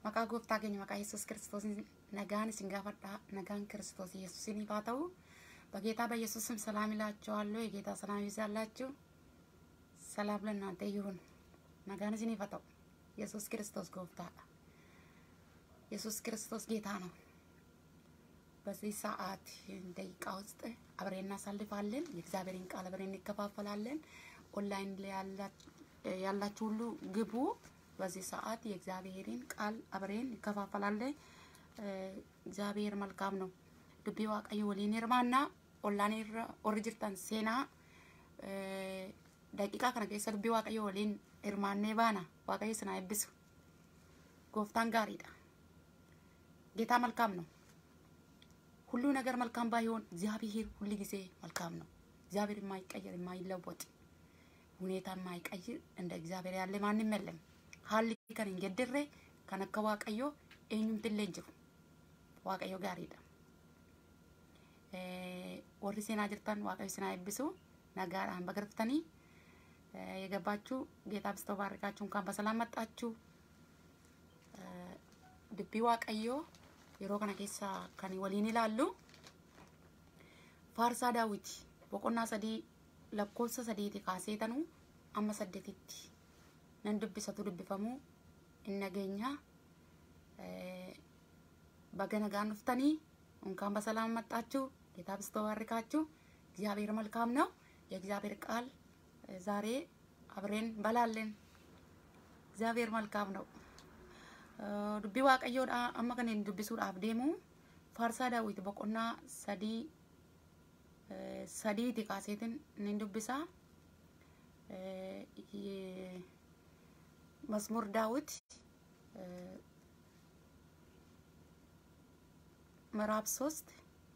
Maqaa gooftaa keenya maqaa Yesuus Kiristoosiin nagaan isin gaafadhaa nagaan Kiristoos Yesuusiniif haa ta'u በጌታ በኢየሱስ ስም ሰላም ይላችኋለሁ። የጌታ ሰላም ይብዛላችሁ። ሰላም ለእናንተ ይሁን። ነጋን ስን ይፈጠው ኢየሱስ ክርስቶስ ጎፍታ ኢየሱስ ክርስቶስ ጌታ ነው። በዚህ ሰዓት ደቂቃ ውስጥ አብሬን እናሳልፋለን። የእግዚአብሔርን ቃል አብሬን እንከፋፈላለን። ኦንላይን ላይ ያላችሁ ሁሉ ግቡ። በዚህ ሰዓት የእግዚአብሔርን ቃል አብሬን እንከፋፈላለን። እግዚአብሔር መልካም ነው። ዱቢ ዋቀዮ ወሊን hirmaanna ollaan irra warri jirtan seenaa daqiiqaa kana keessa dubbii waaqayyo waliin hirmaannee baana waaqayyo isin haa eebbisu gooftaan gaariidha ጌታ መልካም ነው ሁሉ ነገር መልካም ባይሆን እግዚአብሔር ሁል ጊዜ መልካም ነው እግዚአብሔር የማይቀየር የማይለወጥ ሁኔታ የማይቀይር እንደ እግዚአብሔር ያለ ማንም የለም ሀሊ ከን እንጀድሬ ከነከ ዋቀዮ eenyumtillee hin jiru waaqayyo gaariidha warri seenaa jirtan waaqayyo isin haa eebbisu nagaadhaan bagaraftanii የገባችሁ ጌታ ብስቶ ባርካችሁ እንኳን በሰላም መጣችሁ። ድቢ ዋቀዮ የሮ ከነ ኬሳ ከኒ ወሊን ይላሉ ፋርሳ ዳዊት ቦቆና ሰዲ ለኮብሰ ሰዲቲ ካሴተኑ አመ ሰደቲቲ ነን ድቢሰቱ ድቢፈሙ እነገኛ በገነጋን ኑፍተኒ እንኳን በሰላም መጣችሁ። ጌታ ብስቶ ባርካችሁ። እግዚአብሔር መልካም ነው። የእግዚአብሔር ቃል ዛሬ አብሬን በላለን። እግዚአብሔር መልካም ነው። ዱቢ ዋቀዮዳ አማ ከኔን ዱቢሱudhaaf deemu faarsaa daawit boqonnaa sadii sadiiti kaaseetin nin dubbisa መስሙር ዳዊት ምዕራፍ ሶስት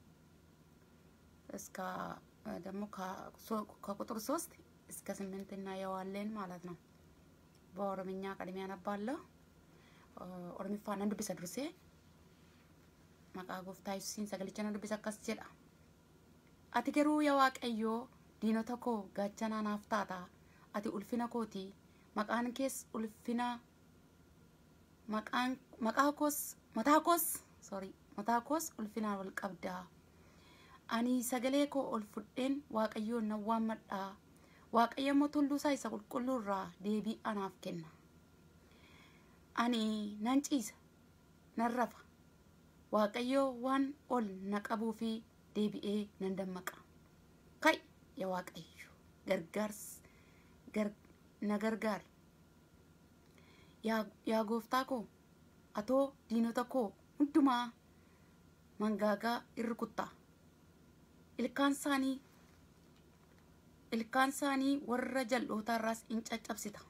እስከ ደግሞ ከቁጥር ሶስት እስከ ስምንት እናየዋለን ማለት ነው። በኦሮምኛ ቀድሜ ያነባለሁ። ኦሮሚፋን nan dubbisa dursee maqaa gooftaa yesuusiin sagalicha nan dubbisa akkas jedha. Ati garuu yaa Waaqayyoo diinota koo gaachanaa naaf taata. Ati ulfina kooti. Maqaan kees ulfina maqaan maqaa koos mataa koos sorry mataa koos ulfinaan wal qabdaa. Ani sagalee koo ol fudheen Waaqayyoon nan waammadhaa. Waaqayyo immoo tulluu isaa isa qulqulluu irraa deebii anaaf kenna. Ani nan ciisa, nan rafa. Waaqayyo waan ol na qabuu fi deebi'ee nan dammaqa. Kai yaa Waaqayyo gargaarsi na gargaari. Yaa gooftaa koo atoo diinota koo hundumaa mangaagaa irra kuttaa. Ilkaan isaanii ilkaan isaanii warra jal'ootaarraas in caccabsita.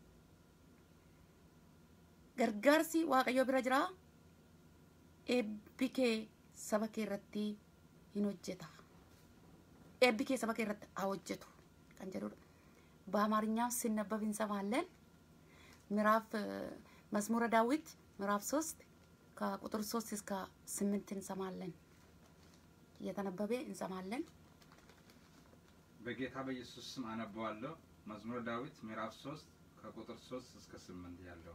Gargaarsi Waaqayyo bira jira. Eebbi kee saba kee irratti hin hojjeta. Eebbi kee saba kee irratti haa hojjetu kan jedhudha. በአማርኛው ሲነበብ እንሰማለን። ምዕራፍ መዝሙረ ዳዊት ምዕራፍ ሶስት ከቁጥር ሶስት እስከ ስምንት እንሰማለን። እየተነበበ እንሰማለን። በጌታ በኢየሱስ ስም አነበዋለሁ። መዝሙረ ዳዊት ምዕራፍ ሶስት ከቁጥር ሶስት እስከ ስምንት ያለው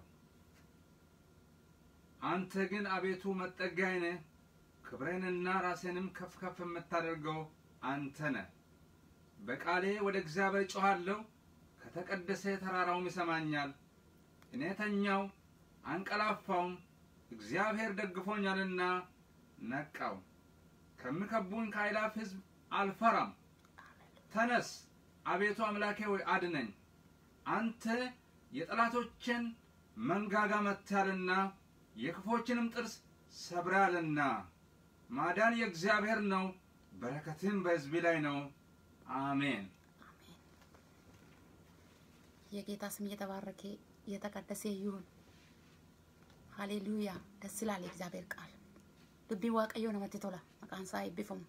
አንተ ግን አቤቱ መጠጊያዬ ነህ፣ ክብሬንና ራሴንም ከፍ ከፍ የምታደርገው አንተ ነህ። በቃሌ ወደ እግዚአብሔር ጮኻለሁ፣ ከተቀደሰ ተራራውም ይሰማኛል። እኔ ተኛው አንቀላፋውም፣ እግዚአብሔር ደግፎኛልና ነቃው። ከሚከቡኝ ከአእላፍ ሕዝብ አልፈራም። ተነስ አቤቱ አምላኬ ሆይ አድነኝ። አንተ የጠላቶችን መንጋጋ መትተሃልና የክፎችንም ጥርስ ሰብረሃልና። ማዳን የእግዚአብሔር ነው፣ በረከትም በሕዝብ ላይ ነው። አሜን። የጌታ ስም እየተባረከ እየተቀደሰ ይሁን። ሃሌሉያ! ደስ ይላል የእግዚአብሔር ቃል። ዱቢ ዋቀዮ ነመት ቶላ መቃን isaa eebbifamu.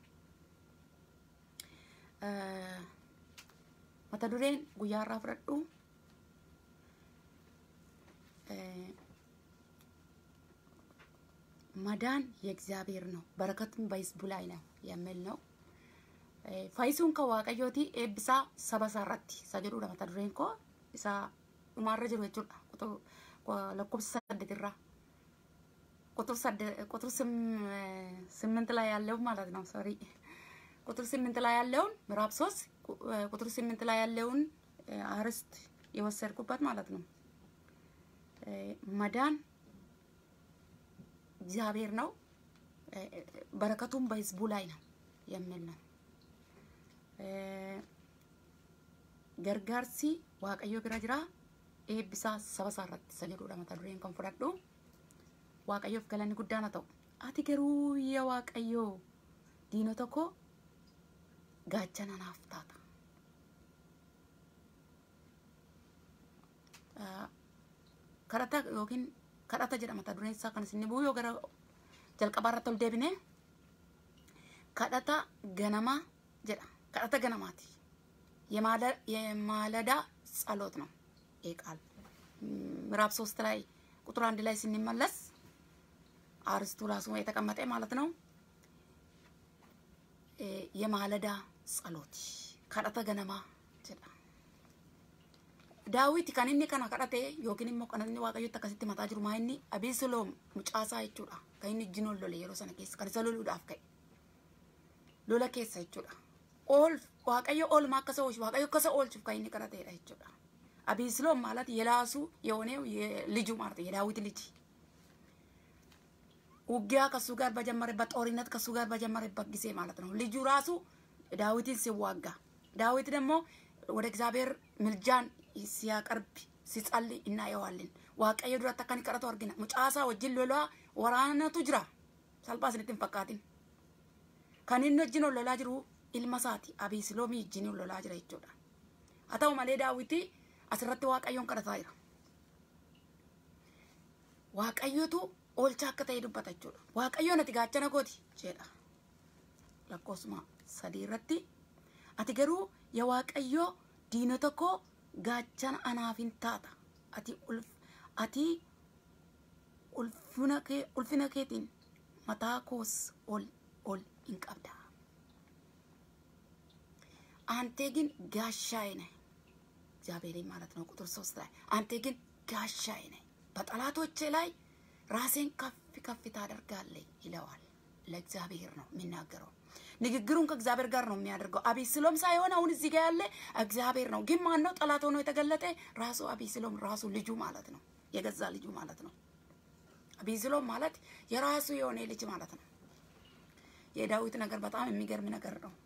mata dureen guyyaa irraa fudhadhu መዳን የእግዚአብሔር ነው፣ በረከቱም በሕዝቡ ላይ ነው የሚል ነው። faayisuun kan waaqayyooti eebbisaa saba isaa irratti isa jedhudha mata dureen koo isa dhumaarra jiru jechuudha lakkoofsa saddeetirraa ቁጥር ሰደ- ቁጥር ስም- ስምንት ላይ ያለው ማለት ነው። ሶሪ ቁጥር ስምንት ላይ ያለውን ምዕራፍ ሶስት ቁ- ቁጥር ስምንት ላይ ያለውን እ፣ አርዕስት የወሰድኩበት ማለት ነው። እ፣ መዳን እግዚአብሔር ነው፣ እ፣ በረከቱም በህዝቡ ላይ ነው የሚል ነው። እ፣ ገርጋርሲ waaqayyo bira jira eebbisaa saba isaa irratti isa jedhudha mata dureen kan fudhadhu waaqayyoof galanni guddaan haa ta'u ati garuu yaa waaqayyoo diinota koo gaachana naaf taata Ah, kadhata yookiin kadhata jedha mata dureen isaa kan isin bu'u yoo gara jalqabaa irratti ol deebine kadhata ganamaa jedha kadhata ganamaati የማለ- የማለዳ ጸሎት ነው ይህ ቃል ምዕራፍ ሶስት ላይ ቁጥር አንድ ላይ ስንመለስ አርስቱ ራሱ የተቀመጠ ማለት ነው። እ፣ የማለዳ ጸሎት ከደተ ገነማ jedha daawit kan inni kana kadhate yookiin immoo kan inni waaqayyotti akkasitti mataa jiru maa inni abeesaloom mucaasaa jechuudha kan inni ijjin ol lole yeroo sana keessa kan isa loluudhaaf ka'e lola keessa jechuudha ኦል waaqayyo oolmaa akka isa oolchu waaqayyo akka isa oolchuuf kan inni kadhateedha jechuudha አቤስሎም ማለት የራሱ የሆነው የልጁ ማለት ነው የዳዊት ልጅ ውጊያ ከሱ ጋር በጀመረበት ጦርነት ከሱ ጋር በጀመረበት ጊዜ ማለት ነው ልጁ ራሱ ዳዊትን ሲዋጋ ዳዊት ደግሞ ወደ እግዚአብሔር ምልጃን ሲያቀርብ ሲጸልይ እናየዋለን waaqayyo duratti akka inni kadhatu argina mucaasaa wajjin lolaa waraanatu jira salphaa isinitti hin fakkaatin kan inni wajjin ol lolaa jiru ilma isaati abiisiloomii wajjin ol lolaa jira jechuudha haa ta'u malee daawiti asirratti waaqayyoon kadhataa jira waaqayyotu oolchaa akka ta'e dubbata jechuudha waaqayyoon ati gaachana kooti jedha lakkoofsuma sadii irratti ati garuu yaa waaqayyoo diinota koo gaachana anaaf hin taata ati ulf ati ulfina kee ulfina keetiin mataa koos ol ol hin qabda አንተ ግን ጋሻዬ ነህ እግዚአብሔር ማለት ነው ቁጥር ሶስት ላይ አንተ ግን ጋሻዬ ነህ በጠላቶቼ ላይ ራሴን ከፍ ከፍ ታደርጋለህ ይለዋል ለእግዚአብሔር ነው የሚናገረው ንግግሩን ከእግዚአብሔር ጋር ነው የሚያደርገው አቤስሎም ሳይሆን አሁን እዚህ ጋር ያለ እግዚአብሔር ነው ግን ማን ነው ጠላት ሆኖ የተገለጠ ራሱ አቤስሎም ራሱ ልጁ ማለት ነው የገዛ ልጁ ማለት ነው አቤስሎም ማለት የራሱ የሆነ ልጅ ማለት ነው የዳዊት ነገር በጣም የሚገርም ነገር ነው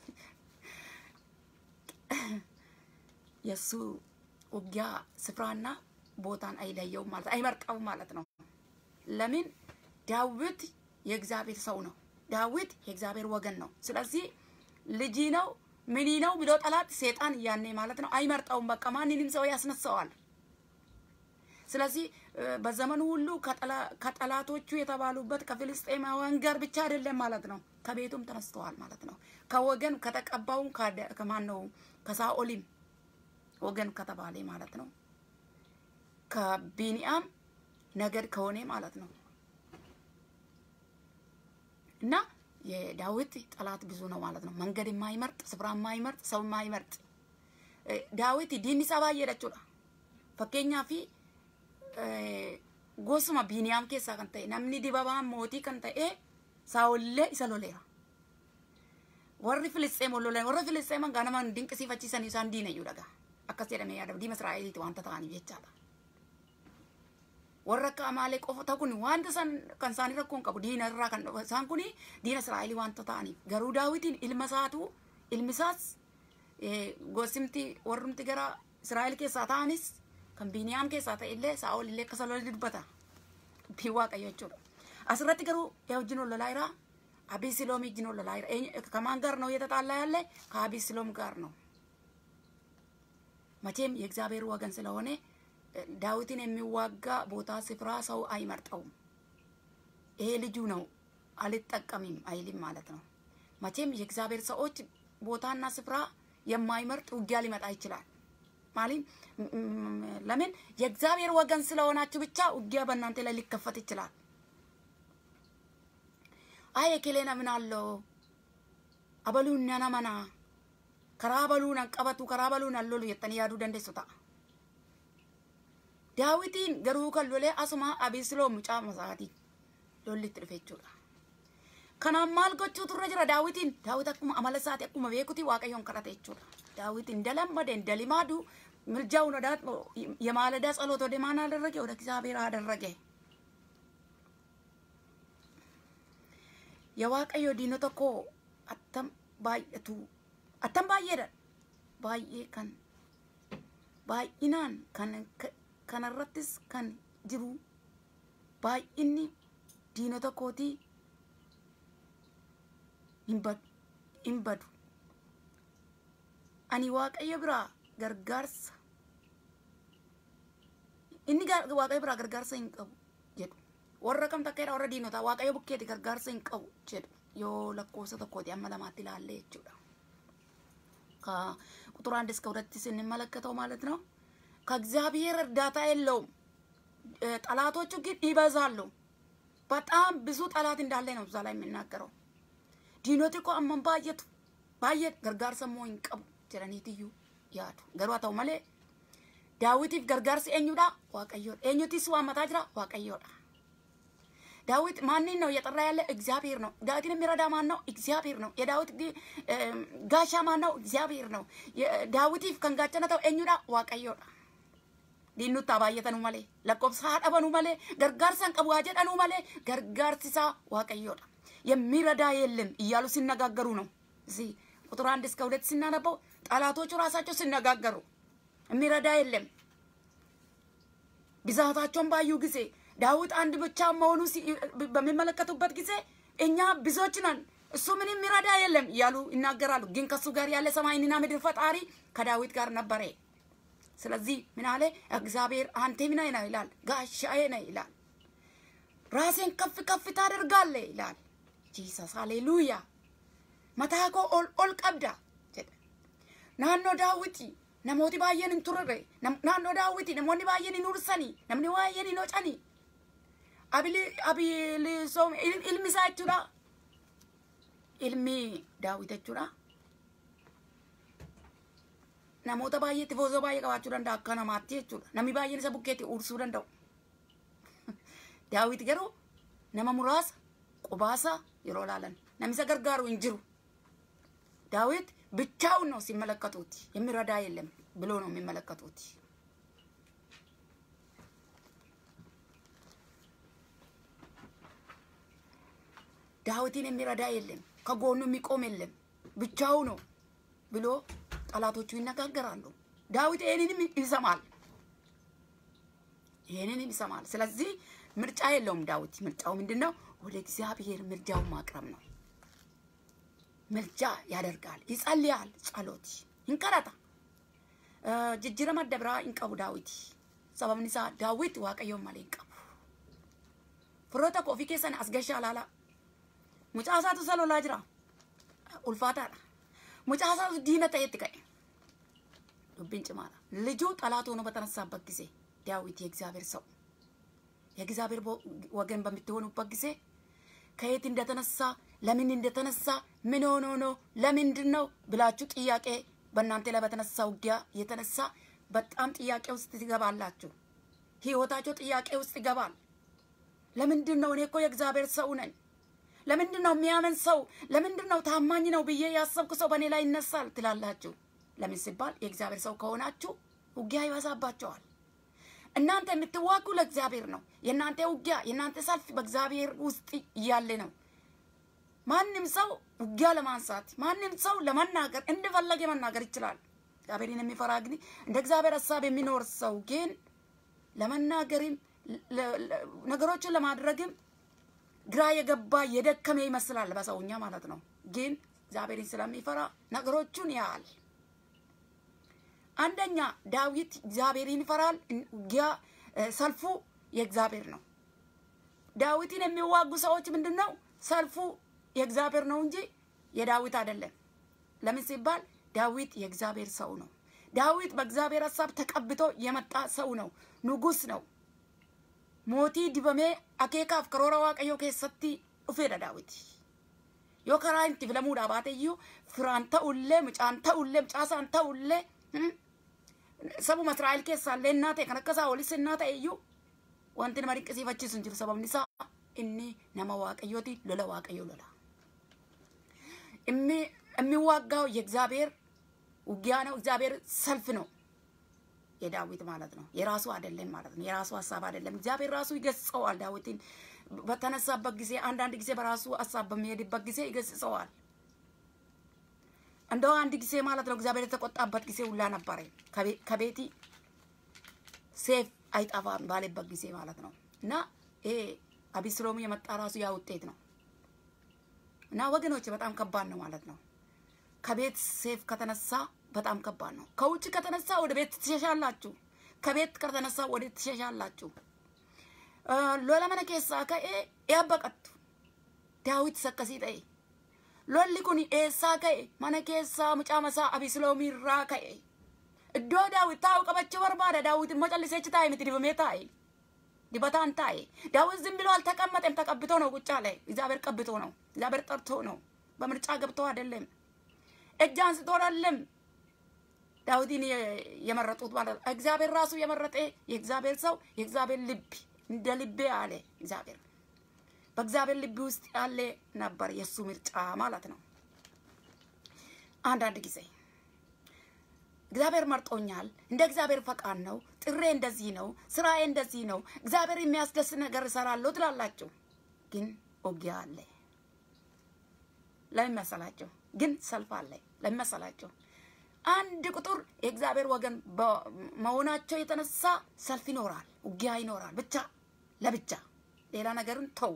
የእሱ ውጊያ ስፍራና ቦታን አይለየውም ማለት አይመርጠውም ማለት ነው። ለምን ዳዊት የእግዚአብሔር ሰው ነው። ዳዊት የእግዚአብሔር ወገን ነው። ስለዚህ ልጅ ነው ምን ነው ብሎ ጠላት ሴጣን ያኔ ማለት ነው አይመርጠውም። በቃ ማንንም ሰው ያስነሳዋል። ስለዚህ በዘመኑ ሁሉ ከጠላቶቹ የተባሉበት ከፍልስጤማውያን ጋር ብቻ አይደለም ማለት ነው። ከቤቱም ተነስተዋል ማለት ነው። ከወገን ከተቀባውም ከማን ነው ከሳኦሊም ወገን ከተባለ ማለት ነው። ከቢንያም ነገድ ከሆነ ማለት ነው። እና የዳዊት ጠላት ብዙ ነው ማለት ነው። መንገድ የማይመርጥ ስፍራ የማይመርጥ ሰው የማይመርጥ ዳዊት ዲኒ ሰባ እየደችudha fakkeenyaaf gosuma biiniyaam keessaa kan ta'e namni dibabaan mootii kan ta'e saawollee isa loleera. Warri Filisxeem ol lolan warra Filisxeem hangaa nama dinqisiifachiisan isaan diina iyyuu dhagaa. Akkas jedhamee yaadama diima Israa'eliiti wanta ta'aniif jechaadha. Warra akka Amaalee qofata kun wanta san kan isaanii rakkoon qabu diina irraa kan isaan kun diina Israa'elii wanta ta'aniif garuu daawitiin ilma isaatu ilmi isaas gosimti warrumti gara Israa'el keessaa ta'anis kan Biiniyaam keessaa ta'e illee Saa'ol illee akka salola dubbata. Dubbii Waaqayyo jechuudha. Asirratti garuu yaa wajjin ol lolaa jira. አቤስሎም እጅ ነው ለላይ ከማን ጋር ነው እየተጣላ ያለ? ከአቤስሎም ጋር ነው። መቼም የእግዚአብሔር ወገን ስለሆነ ዳዊትን የሚዋጋ ቦታ ስፍራ ሰው አይመርጠውም። ይሄ ልጁ ነው አልጠቀምም አይልም ማለት ነው። መቼም የእግዚአብሔር ሰዎች ቦታና ስፍራ የማይመርጥ ውጊያ ሊመጣ ይችላል። ማለት ለምን የእግዚአብሔር ወገን ስለሆናችሁ ብቻ ውጊያ በእናንተ ላይ ሊከፈት ይችላል። አይ ekeleen amanaallo abaluun nan amanaa karaa abaluun an qabatu karaa abaluun an lolu jettanii yaaduu dandeessu ta'a. Daawitiin garuu kan lolee asuma Abeesloom mucaa masaati. lolli itti dhufe jechuudha. Kanaaf maal gochuu turre jira daawwitiin daawwit akkuma amala isaati akkuma beekuti waaqayyoon kadhate jechuudha. Daawwit እንደለመደ እንደሊማዱ ምልጃውን ወደ የማለዳ ጸሎት ወደ ማን አደረገ? ወደ እግዚአብሔር አደረገ። የዋቀዮ ዲኖ tokko attam baay'atu attam baay'eedha baay'ee kan baay'inaan kan kanarrattis kan jiru baay'inni diinota kootii hin badu ani waaqayyo biraa gargaarsa inni waaqayyo biraa gargaarsa hin qabu jedhu warra kam takkeedha warra diinotaa waaqayyo bukkeeti gargaarsa hin qabu jedhu yoo lakkoofsa tokkooti amma lamaatti ilaalle jechuudha. ከቁጥር አንድ እስከ ሁለት ስንመለከተው ማለት ነው ከእግዚአብሔር እርዳታ የለውም። ጠላቶቹ ግን ይበዛሉ። በጣም ብዙ ጠላት እንዳለ ነው እዛ ላይ የሚናገረው። ዲኖቲ እኮ አመን ባየቱ ባየ ገርጋርሰ ሞ hinqabu jedhaniitiyyuu yaadu garuu haa ta'u malee daawitiif gargaarsi eenyudha waaqayyoodha eenyutis waammataa jira waaqayyoodha ዳዊት ማንን ነው እየጠራ ያለ? እግዚአብሔር ነው። ዳዊትን የሚረዳ ማን ነው? እግዚአብሔር ነው። የዳዊት ጋሻ ማን ነው? እግዚአብሔር ነው። ዳዊቲፍ ከንጋቸነተው ኤኙዳ ዋቀዮዳ ዲኑታ ባየተኑ መሌ ለቆብሳ ሀደበኑ መሌ ገርጋርሰን ቀቡ ጀደኑ መሌ ገርጋርሲሳ ዋቀዮዳ የሚረዳ የለም እያሉ ሲነጋገሩ ነው። እዚህ ቁጥር አንድ እስከ ሁለት ሲናነበው ጠላቶቹ ራሳቸው ሲነጋገሩ የሚረዳ የለም ብዛታቸውን ባዩ ጊዜ ዳዊት አንድ ብቻ መሆኑ በሚመለከቱበት ጊዜ እኛ ብዙዎች ነን፣ እሱ ምንም የሚረዳ የለም እያሉ ይናገራሉ። ግን ከሱ ጋር ያለ ሰማይንና ምድር ፈጣሪ ከዳዊት ጋር ነበረ። ስለዚህ ምን አለ? እግዚአብሔር አንተ ምን ነህ ይላል፣ ጋሻዬ ነህ ይላል፣ ራሴን ከፍ ከፍ ታደርጋለህ ይላል። ጂሰስ ሃሌሉያ መታኮ ኦል ኦል ቀብዳ ናኖ ዳዊት namooti baay'een hin turre naannoo daawwiti namoonni baay'een hin ursanii namni baay'een hin hocanii abilisoom ilmi isaa jechuudha ilmi daawwit jechuudha namoota baay'eetti foosoo baay'ee qabaachuu danda'a akka namaatti jechuudha namni baay'een isa bukkeetti ursuu danda'u daawwit garuu nama muraasa qubaasa yeroo laalan namni isa gargaaru hin jiru daawit ብቻውን ነው ሲመለከቱት፣ የሚረዳ የለም ብሎ ነው የሚመለከቱት። ዳዊትን የሚረዳ የለም፣ ከጎኑ የሚቆም የለም፣ ብቻው ነው ብሎ ጠላቶቹ ይነጋገራሉ። ዳዊት ይህንንም ይሰማል፣ ይህንንም ይሰማል። ስለዚህ ምርጫ የለውም ዳዊት። ምርጫው ምንድን ነው? ወደ እግዚአብሔር ምርጃውን ማቅረብ ነው። ምልጃ ያደርጋል፣ ይጸልያል፣ ጸሎት ይንቀረጣ ጅጅረማ ደብራ ይንቀቡ ዳዊት ሰበብን ኢሳ ዳዊት ዋቀዮን መሌ ይንቀቡ firoota koo ofii keessan as gashaa laala mucaa isaatu isa lolaa jira ulfaataadha mucaa isaatu diina ta'etti ka'e dubbiin cimaadha ልጁ ጠላት ሆኖ በተነሳበት ጊዜ ዳዊት የእግዚአብሔር ሰው የእግዚአብሔር ወገን በምትሆኑበት ጊዜ ከየት እንደተነሳ ለምን እንደተነሳ ምን ሆኖ ነው ለምንድን ነው ብላችሁ ጥያቄ በእናንተ ላይ በተነሳ ውጊያ የተነሳ በጣም ጥያቄ ውስጥ ትገባላችሁ። ህይወታቸው ጥያቄ ውስጥ ይገባል። ለምንድን ነው እኔ እኮ የእግዚአብሔር ሰው ነኝ፣ ለምንድን ነው የሚያምን ሰው፣ ለምንድን ነው ታማኝ ነው ብዬ ያሰብኩ ሰው በእኔ ላይ ይነሳል ትላላችሁ። ለምን ሲባል የእግዚአብሔር ሰው ከሆናችሁ ውጊያ ይበዛባቸዋል። እናንተ የምትዋጉ ለእግዚአብሔር ነው። የእናንተ ውጊያ የእናንተ ሰልፍ በእግዚአብሔር ውስጥ እያለ ነው። ማንም ሰው ውጊያ ለማንሳት ማንም ሰው ለመናገር እንደፈለገ መናገር ይችላል። እግዚአብሔርን የሚፈራ ግን እንደ እግዚአብሔር ሀሳብ የሚኖር ሰው ግን ለመናገርም ነገሮችን ለማድረግም ግራ የገባ የደከመ ይመስላል በሰውኛ ማለት ነው። ግን እግዚአብሔርን ስለሚፈራ ነገሮቹን ያህል አንደኛ ዳዊት እግዚአብሔርን ይፈራል። ውጊያ ሰልፉ የእግዚአብሔር ነው። ዳዊትን የሚዋጉ ሰዎች ምንድን ነው ሰልፉ የእግዚአብሔር ነው እንጂ የዳዊት አይደለም። ለምን ሲባል ዳዊት የእግዚአብሔር ሰው ነው። ዳዊት በእግዚአብሔር ሀሳብ ተቀብቶ የመጣ ሰው ነው። ንጉስ ነው። ሞቲ ዲበሜ አኬካፍ ከሮራ ዋቀዮ ኬሰቲ ዱፌዳ ዳዊት ዮ ከራ ኢንቲ ፊለሙudha baate iyyuu firaan ta'ullee mucaan ta'ullee mucaasaan ta'ullee sabuma Israa'el keessaallee innaa ta'e kan akka isaa olis innaa ta'e iyyuu wanti nama dinqisiifachiisu hin jiru sababni isaa inni nama waaqayyooti lola waaqayyo lola የሚዋጋው የእግዚአብሔር ውጊያ ነው። እግዚአብሔር ሰልፍ ነው። የዳዊት ማለት ነው። የራሱ አይደለም ማለት ነው። የራሱ ሀሳብ አይደለም። እግዚአብሔር ራሱ ይገስጸዋል። ዳዊትን በተነሳበት ጊዜ አንዳንድ ጊዜ በራሱ ሀሳብ በሚሄድበት ጊዜ ይገስጸዋል። እንደው አንድ ጊዜ ማለት ነው እግዚአብሔር የተቆጣበት ጊዜ ሁላ ነበረ። ከቤቲ ሴፍ አይጠፋም ባለበት ጊዜ ማለት ነው። እና ይሄ አቢስሎሙ የመጣ ራሱ ያ ውጤት ነው። እና ወገኖች በጣም ከባድ ነው ማለት ነው። ከቤት ሴፍ ከተነሳ በጣም ከባድ ነው። ከውጭ ከተነሳ ወደ ቤት ትሸሻላችሁ። ከቤት ከተነሳ ወደ ትሸሻላችሁ። ሎላ መነ ኬሳ ከኤ ያበቀቱ ዳዊት ሰከሲ ጠኤ ሎሊ ኩን ኤሳ ከኤ መነ ኬሳ ሙጫመሳ አቢስሎሚራ ከኤ እዶ ዳዊት ታው ቀበቸው በርባደ ዳዊት ሞጨልሴች ታይ ምት ዲበሜ ታይ ዲበታን ታይ ዳዊት ዝም ብሎ አልተቀመጠም። ተቀብቶ ነው ቁጭ አለ። እግዚአብሔር ቀብቶ ነው። እግዚአብሔር ጠርቶ ነው። በምርጫ ገብቶ አይደለም። እጅ አንስቶ አይደለም። ዳዊትን የመረጡት ማለት ነው። እግዚአብሔር ራሱ የመረጠ የእግዚአብሔር ሰው የእግዚአብሔር ልብ እንደ ልቤ አለ እግዚአብሔር። በእግዚአብሔር ልብ ውስጥ ያለ ነበር የእሱ ምርጫ ማለት ነው። አንዳንድ ጊዜ እግዚአብሔር መርጦኛል፣ እንደ እግዚአብሔር ፈቃድ ነው፣ ጥሬ እንደዚህ ነው፣ ስራዬ እንደዚህ ነው፣ እግዚአብሔር የሚያስደስት ነገር እሰራለሁ ትላላችሁ። ግን ውጊያ አለ። ለምን መሰላችሁ? ግን ሰልፍ አለ። ለምን መሰላችሁ? አንድ ቁጥር የእግዚአብሔር ወገን መሆናቸው የተነሳ ሰልፍ ይኖራል፣ ውጊያ ይኖራል። ብቻ ለብቻ ሌላ ነገርን ተው።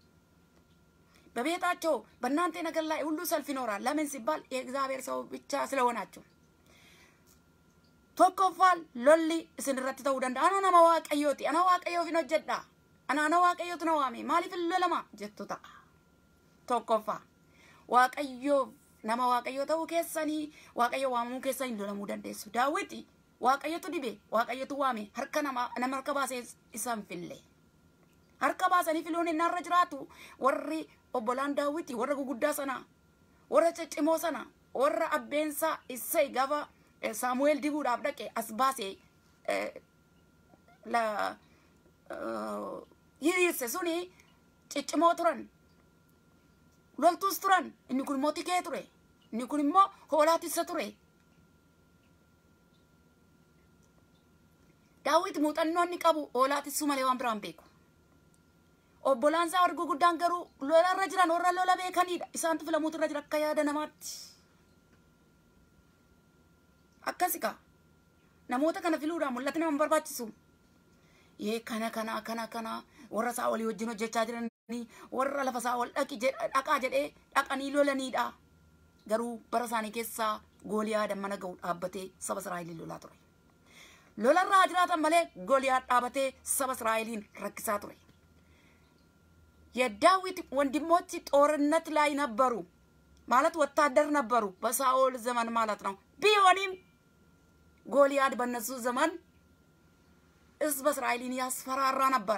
በቤታቸው በእናንተ ነገር ላይ ሁሉ ሰልፍ ይኖራል። ለምን ሲባል የእግዚአብሔር ሰው ብቻ ስለሆናችሁ። tokkoffaan lolli isin irratti ta'uu danda'a. Ana nama waaqayyooti. Ana waaqayyoof hin hojjedha. Ana ana waaqayyootu na waame. Maaliif hin lolama jettu ta'a. Tokkoffaa waaqayyoof nama waaqayyoo ta'uu keessanii waaqayyo waamamuu keessanii lolamuu dandeessu. Daawiti waaqayyotu dibe waaqayyotu waame harka nama nama harka baasee isaan fille. Harka baasanii filuun inni irra jiraatu warri obbolaan daawiti warra guguddaa sana warra ciccimoo sana warra abbeensaa issay gaafa saamu'eel dibuudhaaf dhaqe as baasee hiriirse suni ciccimoo turan loltuus turan inni kun immoo tikee ture inni kun immoo hoolaa tissa ture daawit muuxannoo inni qabu hoolaa tissuu malee waan biraan beeku obbolaan isaa warri guguddaan garuu lola irra jiran warra lola beekanidha isaantu filamuutu irra jira akka yaada namaatti akkasi kaa namoota kana filuudhaan mul'ati nama barbaachisu yee kana kana kana kana warra isaa walii wajjin hojjechaa jiranii warra lafa isaa ol dhaqi dhaqaa jedhee dhaqanii lolaniidha garuu bara isaanii keessaa gooliyaa mana ga'u dhaabbatee saba Israa'eliin lolaa ture. Lolarraa jiraatan malee gooliyaa dhaabatee saba Israa'eliin rakkisaa ture. የዳዊት ወንድሞች ጦርነት ላይ ነበሩ ማለት ወታደር ነበሩ በሳኦል ዘመን ማለት ነው። ቢሆንም ጎልያድ በነሱ ዘመን ህዝበ እስራኤልን ያስፈራራ ነበረ።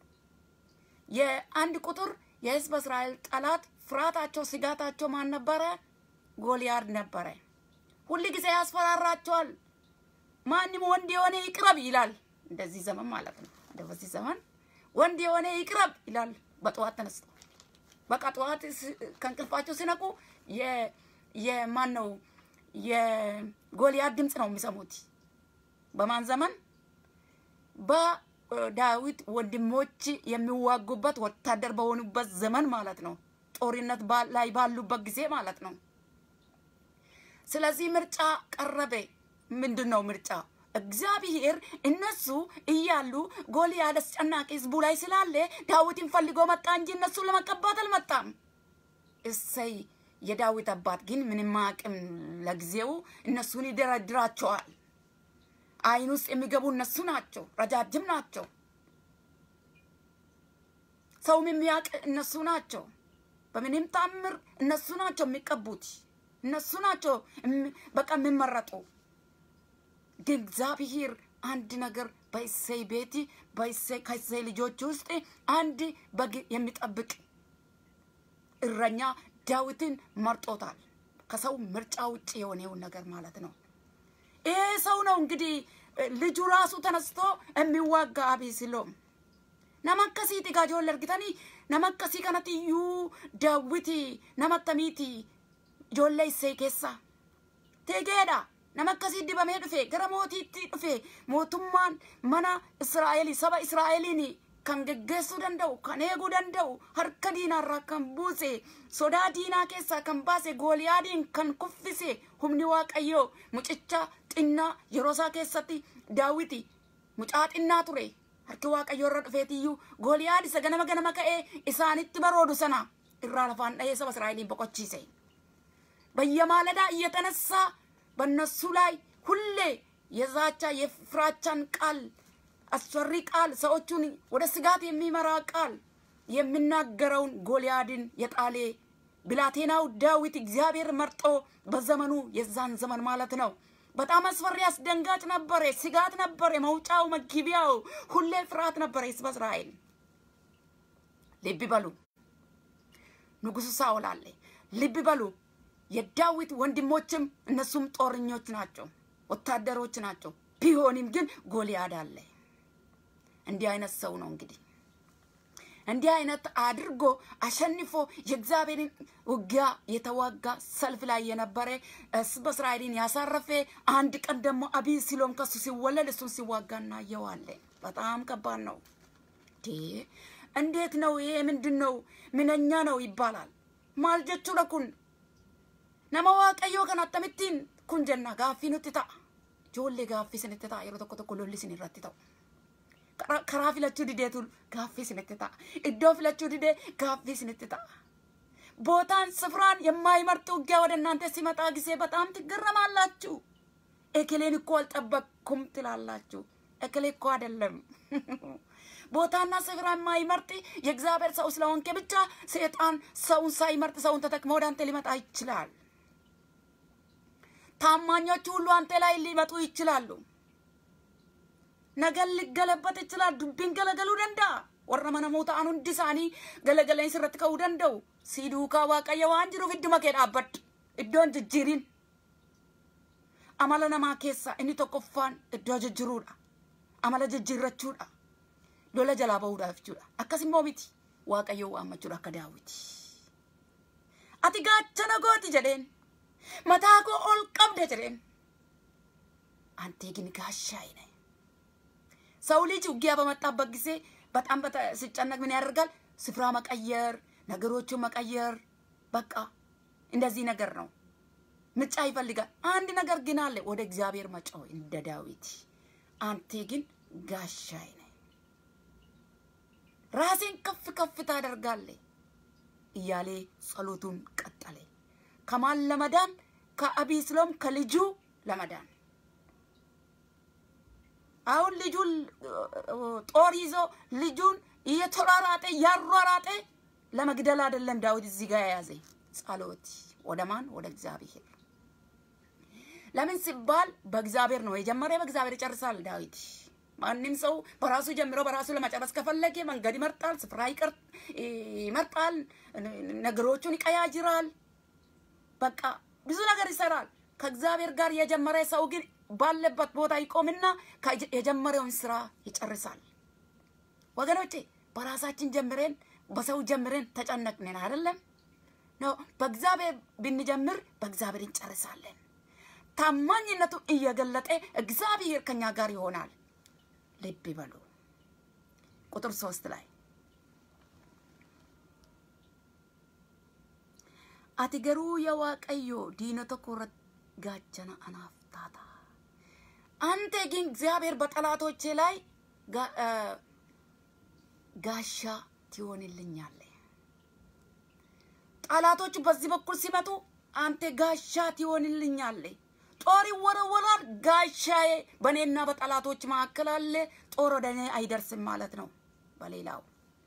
የአንድ ቁጥር የህዝበ እስራኤል ጠላት ፍርሃታቸው፣ ስጋታቸው ማን ነበረ? ጎልያድ ነበረ። ሁል ጊዜ ያስፈራራቸዋል። ማንም ወንድ የሆነ ይቅረብ ይላል። እንደዚህ ዘመን ማለት ነው። በዚህ ዘመን ወንድ የሆነ ይቅረብ ይላል። በጠዋት ተነስቶ በቃ ጠዋት ከእንቅልፋቸው ሲነቁ የማን ነው የጎልያድ ድምፅ ነው የሚሰሙት። በማን ዘመን? በዳዊት ወንድሞች የሚዋጉበት ወታደር በሆኑበት ዘመን ማለት ነው። ጦርነት ላይ ባሉበት ጊዜ ማለት ነው። ስለዚህ ምርጫ ቀረበ። ምንድን ነው ምርጫ? እግዚአብሔር እነሱ እያሉ ጎልያድ አስጨናቂ ህዝቡ ላይ ስላለ ዳዊትን ፈልጎ መጣ እንጂ እነሱን ለመቀባት አልመጣም። እሰይ የዳዊት አባት ግን ምንም አቅም ለጊዜው እነሱን ይደረድራቸዋል። አይን ውስጥ የሚገቡ እነሱ ናቸው። ረጃጅም ናቸው። ሰውም የሚያውቅ እነሱ ናቸው። በምንም ታምር እነሱ ናቸው የሚቀቡት። እነሱ ናቸው በቃ የሚመረጡ። ግን እግዚአብሔር አንድ ነገር በእሴይ ቤት በእሴይ ከእሴይ ልጆች ውስጥ አንድ በግ የሚጠብቅ እረኛ ዳዊትን መርጦታል። ከሰው ምርጫ ውጭ የሆነውን ነገር ማለት ነው። ይሄ ሰው ነው እንግዲህ ልጁ ራሱ ተነስቶ የሚዋጋ አቤሴሎም ነማ akkasiiti gaa ijoollee argitanii nama akkasii kanatti iyyuu daawwiti nama attamiiti ijoollee isee keessaa tegeedha nama akkasii dibamee dhufe gara mootiitti dhufe mootummaan mana israa'el saba israa'eliin kan geggeessuu danda'u kan eeguu danda'u harka diinaarraa kan buuse sodaa diinaa keessaa kan baase gooliyaadiin kan kuffise humni waaqayyoo mucicha xinnaa yeroo isaa keessatti daawiti mucaa xinnaa ture harki waaqayyoo irra dhufeetiyyuu gooliyaad isa ganama ganama ka'ee isaanitti baroodu sana irraa lafaan dhahee saba israa'eliin boqochiise በየማለዳ እየተነሳ በእነሱ ላይ ሁሌ የዛቻ የፍራቻን ቃል አስፈሪ ቃል ሰዎቹን ወደ ስጋት የሚመራ ቃል የሚናገረውን ጎልያድን የጣሌ ብላቴናው ዳዊት እግዚአብሔር መርጦ በዘመኑ የዛን ዘመን ማለት ነው። በጣም አስፈሪ አስደንጋጭ ነበረ። ስጋት ነበረ። መውጫው መግቢያው ሁሌ ፍርሃት ነበረ። ህዝበ እስራኤል ልብ በሉ። ንጉሱ ሳኦል አለ። ልብ በሉ። የዳዊት ወንድሞችም እነሱም ጦረኞች ናቸው፣ ወታደሮች ናቸው። ቢሆንም ግን ጎልያድ አለ። እንዲህ አይነት ሰው ነው እንግዲህ እንዲህ አይነት አድርጎ አሸንፎ የእግዚአብሔርን ውጊያ የተዋጋ ሰልፍ ላይ የነበረ ሕዝበ እስራኤልን ያሳረፈ አንድ ቀን ደግሞ አቤሴሎም ከሱ ሲወለድ እሱን ሲዋጋ እናየዋለን። በጣም ከባድ ነው። እንዴት ነው ይሄ? ምንድን ነው? ምንኛ ነው ይባላል። ማል jechuudha kun nama waaqayyoo kan akkamittiin kun jenna gaaffii nutti ta'a ijoollee gaaffii isinitti ta'a yeroo tokko tokko lolli isin irratti ta'u karaa filachuu dideetu gaaffii isinitti ta'a iddoo filachuu didee gaaffii isinitti ta'a ቦታን ስፍራን የማይመርጥ ውጊያ ወደ እናንተ ሲመጣ ጊዜ በጣም ትገረማላችሁ። እክሌን እኮ አልጠበቅኩም ትላላችሁ። እክሌ እኮ አይደለም ቦታና ስፍራ የማይመርጥ የእግዚአብሔር ሰው ስለሆንክ ብቻ ሰይጣን ሰውን ሳይመርጥ ሰውን ተጠቅሞ ወደ አንተ ሊመጣ ይችላል። ታማኞቹ ሁሉ አንተ ላይ ሊመጡ ይችላሉ። ነገር ሊገለበጥ ይችላል። ዱቢን ገለገሉ ደንዳ ወረ መነሙ ta'an hundi isaanii galagaleen sirratti ka'uu danda'u si duukaa waaqayyo waan jiruuf idduma kee dhaabbadhu iddoon jijjiirin amala namaa keessa inni tokkoffaan iddoo jijjiruudha amala jijjiirrachuudha lola jalaa bahuudhaaf jechuudha akkas immoo miti waaqayyo waammachuudha akka daawiti ati gaachana gooti jedheen mataa koo ol qabda jedheen አንቴ ግን ጋሻዬ ነህ። ሰው ልጅ ውጊያ በመጣበት ጊዜ በጣም ሲጨነቅ ምን ያደርጋል? ስፍራ መቀየር፣ ነገሮችን መቀየር፣ በቃ እንደዚህ ነገር ነው። ምርጫ ይፈልጋል። አንድ ነገር ግን አለ፣ ወደ እግዚአብሔር መጮህ እንደ ዳዊት። አንቴ ግን ጋሻዬ ነህ፣ ራሴን ከፍ ከፍ ታደርጋለህ እያለ ጸሎቱን ቀጠለ። ከማን ለመዳን? ከአቢስሎም ከልጁ ለመዳን አሁን ልጁን ጦር ይዞ ልጁን እየተሯሯጠ እያሯሯጠ ለመግደል አይደለም ዳዊት እዚህ ጋር የያዘ ጸሎት ወደ ማን? ወደ እግዚአብሔር። ለምን ሲባል በእግዚአብሔር ነው የጀመረ፣ በእግዚአብሔር ይጨርሳል ዳዊት። ማንም ሰው በራሱ ጀምሮ በራሱ ለመጨረስ ከፈለገ መንገድ ይመርጣል፣ ስፍራ ይመርጣል፣ ነገሮቹን ይቀያጅራል። በቃ ብዙ ነገር ይሰራል። ከእግዚአብሔር ጋር የጀመረ ሰው ግን ባለበት ቦታ ይቆምና የጀመረውን ስራ ይጨርሳል። ወገኖቼ በራሳችን ጀምረን በሰው ጀምረን ተጨነቅንን አይደለም ነው። በእግዚአብሔር ብንጀምር በእግዚአብሔር እንጨርሳለን። ታማኝነቱ እየገለጠ እግዚአብሔር ከኛ ጋር ይሆናል። ልብ ይበሉ። ቁጥር ሶስት ላይ አቲ ገሩ የዋቀዮ ዲነቶ ኮረት ጋቸና አናፍ ታታ አንተ ግን እግዚአብሔር በጠላቶቼ ላይ ጋሻ ትሆንልኛለህ። ጠላቶቹ በዚህ በኩል ሲመጡ አንተ ጋሻ ትሆንልኛለህ። ጦር ይወረወራል፣ ጋሻዬ በእኔና በጠላቶች መካከል አለ። ጦር ወደ እኔ አይደርስም ማለት ነው። በሌላው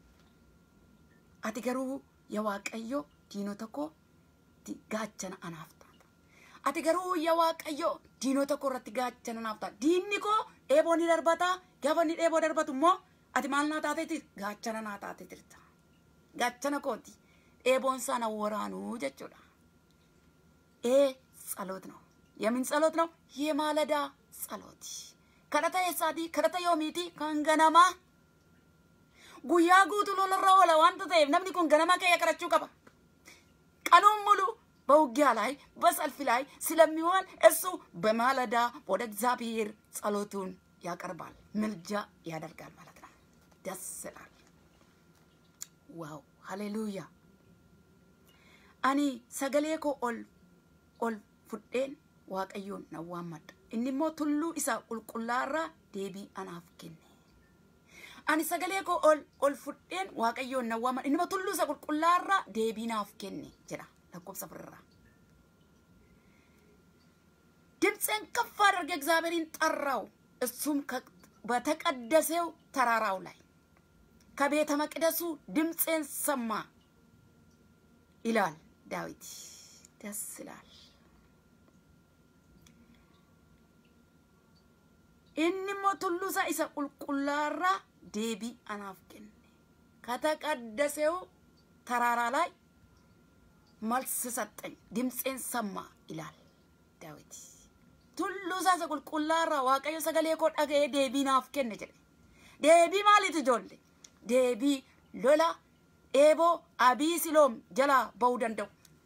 አቲ ገሩ የዋቀዮ ዲኖ ተኮ ጋቸና አናፍታ ati garuu yaa waaqayyo diinota koo irratti gaachana naaf ta'a. Diinni koo eeboo ni darbata. Gaafa inni eeboo darbatu immoo ati maal naa taateeti? Gaachana naa taate jirta. Gaachana kooti. Eeboon sana waraanuu jechuudha. Ee ጸሎት ነው። የምን ጸሎት ነው? የማለዳ ጸሎት። kadhata eessaati? kadhata yoomiiti? kan ganamaa guyyaa guutuu lolarra oola wanta ta'eef namni kun ganama kee qarachuu qaba ቀኑን ሙሉ በውጊያ ላይ በሰልፍ ላይ ስለሚሆን እሱ በማለዳ ወደ እግዚአብሔር ጸሎቱን ያቀርባል፣ ምልጃ ያደርጋል ማለት ነው። ደስ ይላል። ዋው ሃሌሉያ አኒ ሰገሌ ኮ ኦል ኦል ፉዴን waaqayyoon nan waammadha inni immoo tulluu isa qulqullaarraa deebii anaaf kenne ani sagalee koo ol ol fudheen waaqayyoon nan waammadha inni immoo tulluu isa qulqullaarraa deebii naaf kenne jedha lakkoofsa afurraa ድምፄን ከፍ አድርጌ እግዚአብሔርን ጠራው እሱም በተቀደሰው ተራራው ላይ ከቤተ መቅደሱ ድምፄን ሰማ ይላል ዳዊት። ደስ ይላል። inni tulluusa isa qulqullaarraa deebii anaaf kenne ከተቀደሰው ተራራ ላይ መልስ ሰጠኝ፣ ድምፄን ሰማ ይላል ዳዊት። ቱሉሳ isa qulqullaarraa waaqayyo sagalee koo dhaga'ee deebii naaf kenne jedhe. Deebii maaliiti ijoollee? Deebii lola eeboo abiisiloom jalaa ba'uu danda'u.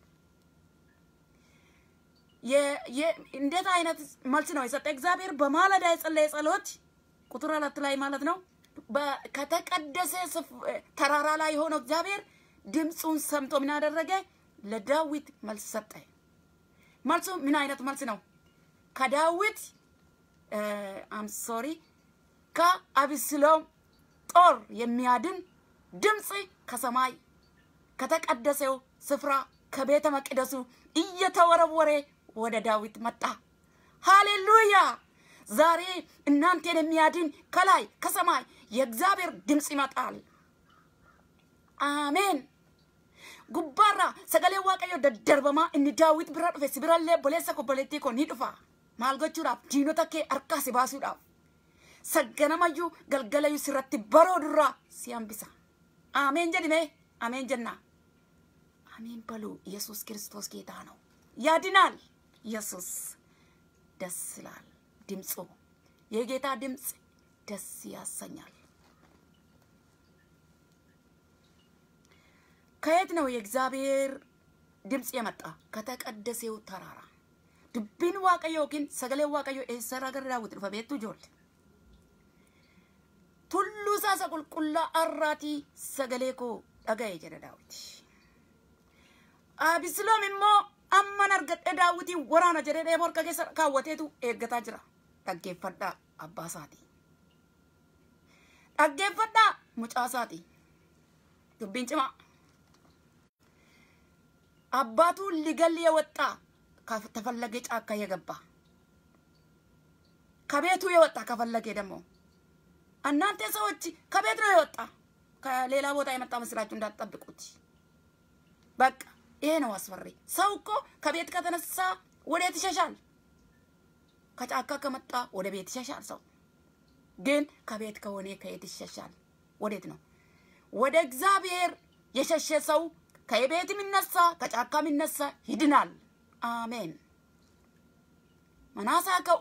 እንዴት አይነት መልስ ነው የሰጠ እግዚአብሔር? በማለዳ የጸለየ ጸሎት ቁጥር አራት ላይ ማለት ነው። ከተቀደሰ ተራራ ላይ የሆነው እግዚአብሔር ድምፁን ሰምቶ ምን አደረገ? ለዳዊት መልስ ሰጠ። መልሱ ምን አይነት መልስ ነው? ከዳዊት አም ሶሪ ከአብስሎም ጦር የሚያድን ድምፅ ከሰማይ ከተቀደሰው ስፍራ ከቤተ መቅደሱ እየተወረወረ ወደ ዳዊት መጣ። ሃሌሉያ! ዛሬ እናንተን የሚያድን ከላይ ከሰማይ የእግዚአብሔር ድምፅ ይመጣል። አሜን። ጉባራ ሰገሌ ዋቀዮ ደደርበማ እኒ ዳዊት ቢራ ዱፌ ሲቢራሌ ቦሌሰ ኮቦሌቲ ኮ ኒ ዱፋ maal gochuudhaaf diinota kee harkaa si baasuudhaaf sagganamayyuu galgalayyuu sirratti baroo durraa si hambisa ameen jedhime ameen jenna አሜን በሉ። ኢየሱስ ክርስቶስ ጌታ ነው፣ ያድናል። ኢየሱስ ደስ ይላል። ድምፁ የጌታ ድምፅ ደስ ያሰኛል። ከየት ነው የእግዚአብሔር ድምፅ የመጣ? ከተቀደሰው ተራራ dubbiin waaqayyo yookiin sagaleen waaqayyo eessarraa gara daawwiti dhufa beektu ijoollee. Tulluu isaa isa qulqullaa arraatii sagalee koo dhaga'e jedha daawwiti. Abisiloom immoo amman argadhe daawwitiin waraana jedhee dheeboo harka keessa kaawwateetu eeggataa jira. Dhaggeeffadhaa abbaa isaati. Dhaggeeffadhaa mucaa isaati. Dubbiin cimaa. አባቱ ሊገል የወጣ ከተፈለገ ጫካ የገባ ከቤቱ የወጣ ከፈለገ ደግሞ እናንተ ሰዎች ከቤት ነው የወጣ ከሌላ ቦታ የመጣ መስላችሁ እንዳትጠብቁት። በቃ ይሄ ነው አስፈሪ። ሰው እኮ ከቤት ከተነሳ ወዴት ይሸሻል? ከጫካ ከመጣ ወደ ቤት ይሸሻል። ሰው ግን ከቤት ከሆነ ከየት ይሸሻል? ወዴት ነው? ወደ እግዚአብሔር የሸሸ ሰው ከቤት የሚነሳ ከጫካ የሚነሳ ይድናል። አሜን። መናሳ ከኡ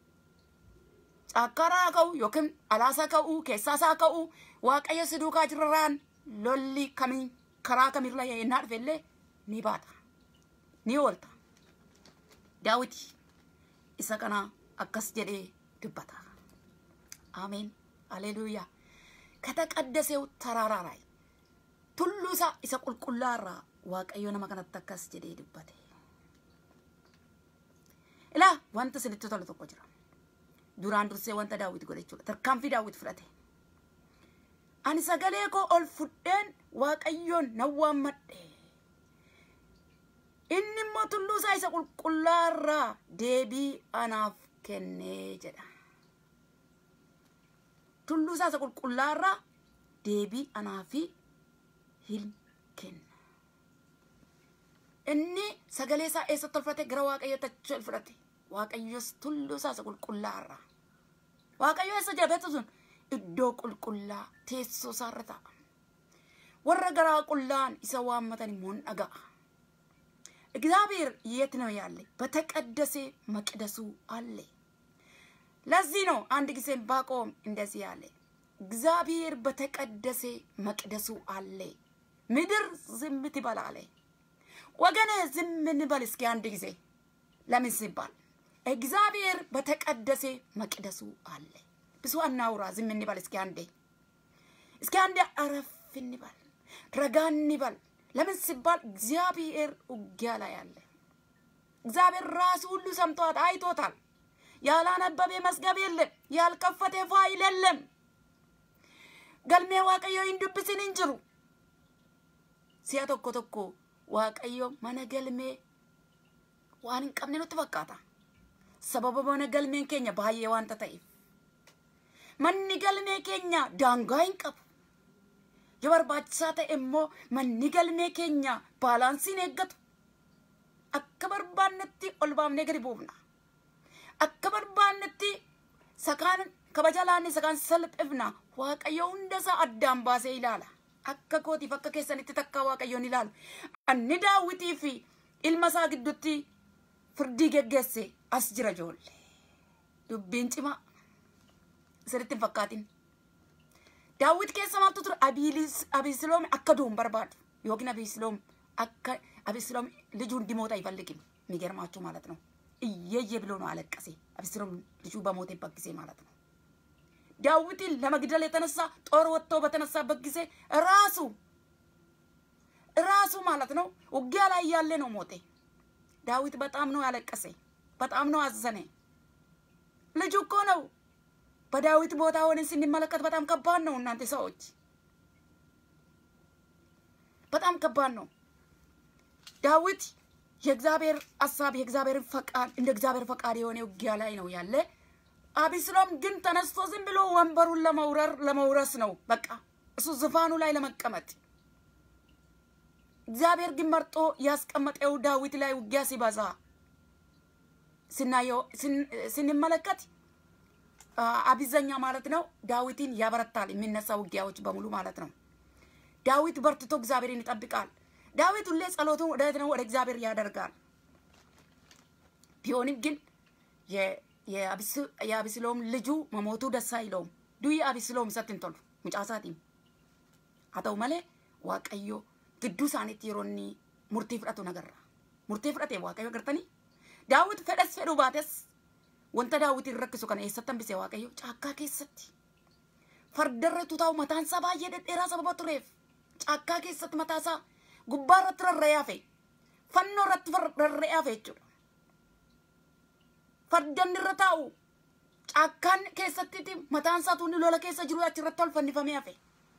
ጫካራ ከኡ ዮክን አላሳ ከኡ ኬሳሳ ከኡ ዋቀየ ስዱካ ጅረራን ሎሊ ከሚ ከራ ከሚርላ የናድፌሌ ኒ ባታ ኒ ወልታ ዳዊት isa kana akkas jedhee dubbata አሜን ሃሌሉያ ከተቀደሰው ተራራ ላይ ቱሉሳ isa qulqullaarraa waaqayyo nama kanatti akkas jedhee dubbate ilaa wanta isinitti tolu tokko jira duraan dursee wanta daawwit godhe jechuudha tarkaanfii daawwit fudhate ani sagalee koo ol fudheen waaqayyoon nan waammadhe inni immoo tulluu isaa isa qulqullaarraa deebii anaaf kennee jedha tulluu isaa isa qulqullaarraa deebii anaafi hin kenna inni sagalee isaa eessatti ol fudhate gara waaqayyotti achi ol fudhate waaqayyos tulluu isaa isa qulqullaarraa waaqayyo eessa jira beektu sun iddoo qulqullaa teessoo isaarra ta'a warra garaa qullaan isa waammatan immoo hin dhaga'a እግዚአብሔር የት ነው ያለ? በተቀደሰ መቅደሱ አለ። ለዚህ ነው አንድ ጊዜ ዕንባቆም እንደዚህ ያለ እግዚአብሔር በተቀደሰ መቅደሱ አለ። ምድር ዝም ትበል አለ። ወገኔ ዝም እንበል እስኪ አንድ ጊዜ። ለምን ሲባል እግዚአብሔር በተቀደሰ መቅደሱ አለ። ብዙ አናውራ፣ ዝም እንበል እስኪ አንዴ። እስኪ አንዴ አረፍ እንበል፣ ረጋ እንበል። ለምን ሲባል እግዚአብሔር ውጊያ ላይ አለ። እግዚአብሔር ራሱ ሁሉ ሰምቷል፣ አይቶታል። ያላነበበ መዝገብ የለም፣ ያልከፈተ ፋይል የለም። ገልሜ ዋቀዮ ሂንዱብስን እንጅሩ si'a tokko tokko waaqayyo mana galmee waan hin qabne nutti fakkaata. Sababa mana galmeen keenya baay'ee waanta ta'eef. Manni galmee keenya daangaa hin qabu. Yoo barbaachisaa ta'e immoo manni galmee keenya baalaansiin eeggatu. Akka barbaannetti ol baafnee gadi buufna. Akka barbaannetti sakaan kabaja laanne sakaan salphifna. Waaqayyo hundasaa addaan baasee ilaala. akka kootiif akka keessanitti takkaa waaqayyoon ilaalu. Anni daawwitii fi ilma isaa gidduutti firdii geggeesse as jira ijoollee. Dubbiin cimaa sirritti hin fakkaatin. Daawwit keessa maaltu ture Abisiloom akka du'u barbaadu yookiin Abisiloom akka Abisiloom ልጁ እንዲሞት አይፈልግም። የሚገርማችሁ ማለት ነው። እየየ ብሎ ነው አለቀሴ። አብስሎም ልጁ በሞተበት ጊዜ ማለት ነው። ዳዊትን ለመግደል የተነሳ ጦር ወጥቶ በተነሳበት ጊዜ ራሱ ራሱ ማለት ነው ውጊያ ላይ ያለ ነው ሞቴ። ዳዊት በጣም ነው ያለቀሰ፣ በጣም ነው አዘነ። ልጁ እኮ ነው። በዳዊት ቦታ ሆነን ስንመለከት በጣም ከባድ ነው እናንተ ሰዎች፣ በጣም ከባድ ነው። ዳዊት የእግዚአብሔር ሀሳብ የእግዚአብሔርን ፈቃድ እንደ እግዚአብሔር ፈቃድ የሆነ ውጊያ ላይ ነው ያለ። አቢስሎም ግን ተነስቶ ዝም ብሎ ወንበሩን ለመውረር ለመውረስ ነው በቃ እሱ ዙፋኑ ላይ ለመቀመጥ። እግዚአብሔር ግን መርጦ ያስቀመጠው ዳዊት ላይ ውጊያ ሲበዛ ስናየው ስንመለከት አቢዘኛ ማለት ነው ዳዊትን ያበረታል። የሚነሳ ውጊያዎች በሙሉ ማለት ነው። ዳዊት በርትቶ እግዚአብሔርን ይጠብቃል። ዳዊት ሁሌ ጸሎቱን ወደ ነው ወደ እግዚአብሔር ያደርጋል። ቢሆንም ግን የአቢስሎም ልጁ መሞቱ ደስ አይለውም። ዱይ አቢስሎም ሰትን ቶሉ ሙጫሳቲም ሀተው መሌ ዋቀዮ ግዱ ሳኒት የሮኒ ሙርቲ ፍደቱ ነገራ ሙርቲ ፍደቴ ዋቀዮ ገርተኒ ዳዊት ፈደስ ፈዱ ባቴስ ወንተ ዳዊት ረክሱ ከነ ኤሰተን ቢሴ ዋቀዮ ጫካ ኬሰቲ ፈርደረቱ ታው መታንሳ ባየ ደዴራ ሰበባ ቱሬፍ ጫካ ኬሰት መታሳ ጉባ irratti rarra'ee hafe fannoo irratti rarra'ee hafe jechuudha. Fardan irra taa'u caakkaan keessatti mataan isaa tuunni lola keessa jiru achirratti ol fannifamee hafe.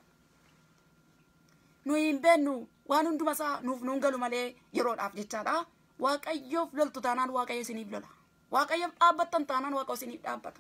Nuyi hin beennu waan hunduma isaa nuuf nuun galu malee yeroodhaaf jechaadha. Waaqayyoof loltu taanaan waaqayyo isiniif lola. Waaqayyoof dhaabbattan taanaan waaqayyo isiniif dhaabbata.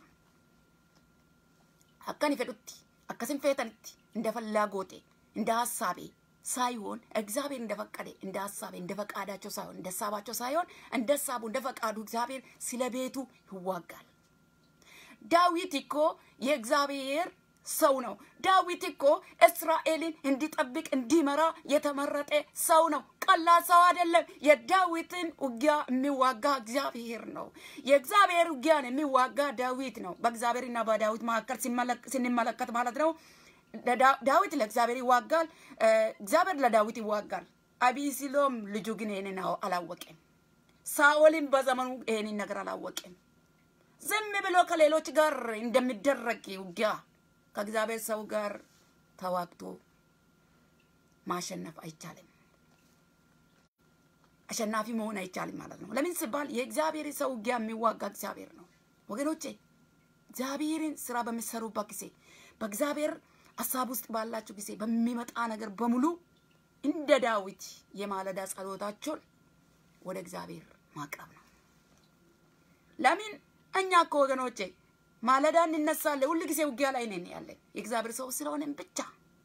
Akkani fedhutti akkasin feetanitti እንደ ፍላጎቴ እንደ ሀሳቤ ሳይሆን እግዚአብሔር እንደፈቀደ እንደ ሀሳቤ እንደ ፈቃዳቸው ሳይሆን እንደ ሀሳባቸው ሳይሆን እንደ ሀሳቡ እንደ ፈቃዱ እግዚአብሔር ስለ ቤቱ ይዋጋል። ዳዊት እኮ የእግዚአብሔር ሰው ነው። ዳዊት እኮ እስራኤልን እንዲጠብቅ እንዲመራ የተመረጠ ሰው ነው። ቀላል ሰው አይደለም። የዳዊትን ውጊያ የሚዋጋ እግዚአብሔር ነው። የእግዚአብሔር ውጊያን የሚዋጋ ዳዊት ነው። በእግዚአብሔርና በዳዊት መካከል ስንመለከት ማለት ነው። ዳዊት ለእግዚአብሔር ይዋጋል፣ እግዚአብሔር ለዳዊት ይዋጋል። አቢሲሎም ልጁ ግን ይህንን አላወቀም። ሳኦልም በዘመኑ ይህንን ነገር አላወቀም። ዝም ብሎ ከሌሎች ጋር እንደሚደረግ ውጊያ ከእግዚአብሔር ሰው ጋር ተዋግቶ ማሸነፍ አይቻልም። አሸናፊ መሆን አይቻልም ማለት ነው። ለምን ሲባል የእግዚአብሔር ሰው ውጊያ የሚዋጋ እግዚአብሔር ነው። ወገኖቼ እግዚአብሔርን ስራ በሚሰሩበት ጊዜ በእግዚአብሔር ሀሳብ ውስጥ ባላችሁ ጊዜ በሚመጣ ነገር በሙሉ እንደ ዳዊት የማለዳ ጸሎታቸውን ወደ እግዚአብሔር ማቅረብ ነው። ለምን እኛ እኮ ወገኖቼ ማለዳ እንነሳለን። ሁል ጊዜ ውጊያ ላይ ነን ያለን የእግዚአብሔር ሰው ስለሆነን ብቻ።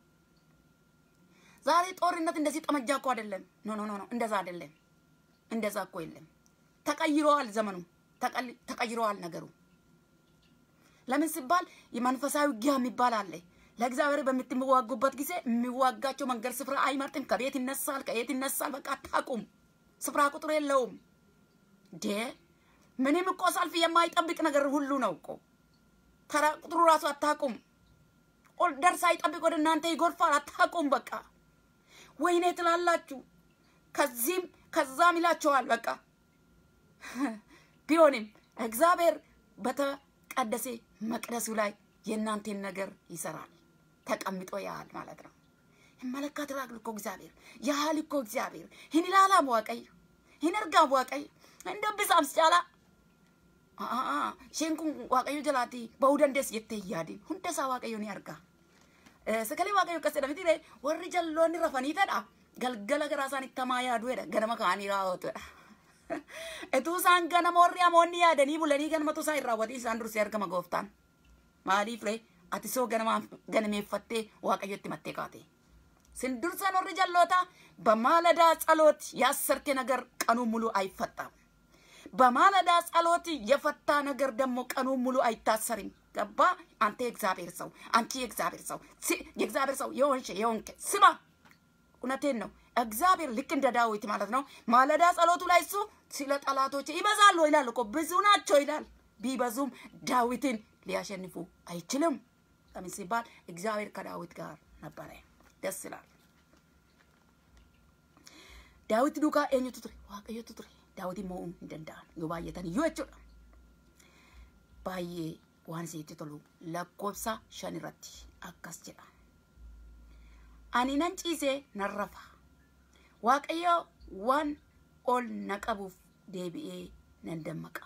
ዛሬ ጦርነት እንደዚህ ጠመጃ እኮ አይደለም። ኖ ኖ ኖ፣ እንደዛ አይደለም። እንደዛ እኮ የለም። ተቀይረዋል፣ ዘመኑ ተቀይረዋል ነገሩ። ለምን ሲባል የመንፈሳዊ ውጊያ የሚባል አለ። ለእግዚአብሔር በምትዋጉበት ጊዜ የሚዋጋቸው መንገድ ስፍራ አይመርጥም። ከቤት ይነሳል፣ ከየት ይነሳል። በቃ አታቁም። ስፍራ ቁጥር የለውም። ዴ ምንም እኮ ሰልፍ የማይጠብቅ ነገር ሁሉ ነው እኮ ተራ ቁጥሩ ራሱ አታቁም። ኦል ደርሳ ይጠብቅ ወደ እናንተ ይጎርፋል። አታውቁም። በቃ ወይኔ ትላላችሁ። ከዚህም ከዛም ይላችኋል። በቃ ቢሆንም እግዚአብሔር በተቀደሰ መቅደሱ ላይ የእናንተን ነገር ይሰራል። ተቀምጦ ያህል ማለት ነው። ይመለከታል እኮ እግዚአብሔር ያህል እኮ እግዚአብሔር hin ilaalaam waaqayyo hin argaam waaqayyo hin dubbisaams caalaa isheen kun waaqayyo jalaatti ba'uu dandeessi jettee hin yaadin hunda isaa waaqayyo ni argaa sagalee waaqayyo akkas jedha miti warri jalloonni rafaniitadha galgala garaa isaanitti hamaa yaaduudha ganama ka'anii raawwatudha. Etuu isaan ganama warri hamoonni yaadanii bulanii ganamatu isaan hin raawwatin isaan dursee argama gooftaan. Maaliif ree ati soo ganameeffattee waaqayyotti mattee kaate. Sindursan warri jalloota በማለዳ ጸሎት ያሰርቴ ነገር ቀኑን ሙሉ አይፈታም። በማለዳ ጸሎት የፈታ ነገር ደግሞ ቀኑን ሙሉ አይታሰርም። ገባ? አንተ የእግዚአብሔር ሰው፣ አንቺ የእግዚአብሔር ሰው፣ የእግዚአብሔር ሰው የሆንሽ የሆንክ ስማ፣ እውነቴን ነው። እግዚአብሔር ልክ እንደ ዳዊት ማለት ነው። ማለዳ ጸሎቱ ላይ እሱ ስለ ጠላቶች ይበዛሉ ይላል እኮ ብዙ ናቸው ይላል። ቢበዙም ዳዊትን ሊያሸንፉ አይችልም። ለምን ሲባል እግዚአብሔር ከዳዊት ጋር ነበረ። ደስ ይላል። ዳዊት ዱካ eenyutu ture waaqayyotu ture daawit immoo hin danda'an yoo baay'atan iyyuu jechuudha baay'ee waan isheetti tolu lakkoofsa shan irratti akkas jedha ani nan ciisee nan rafa waaqayyo waan ol na qabuuf deebi'ee nan dammaqa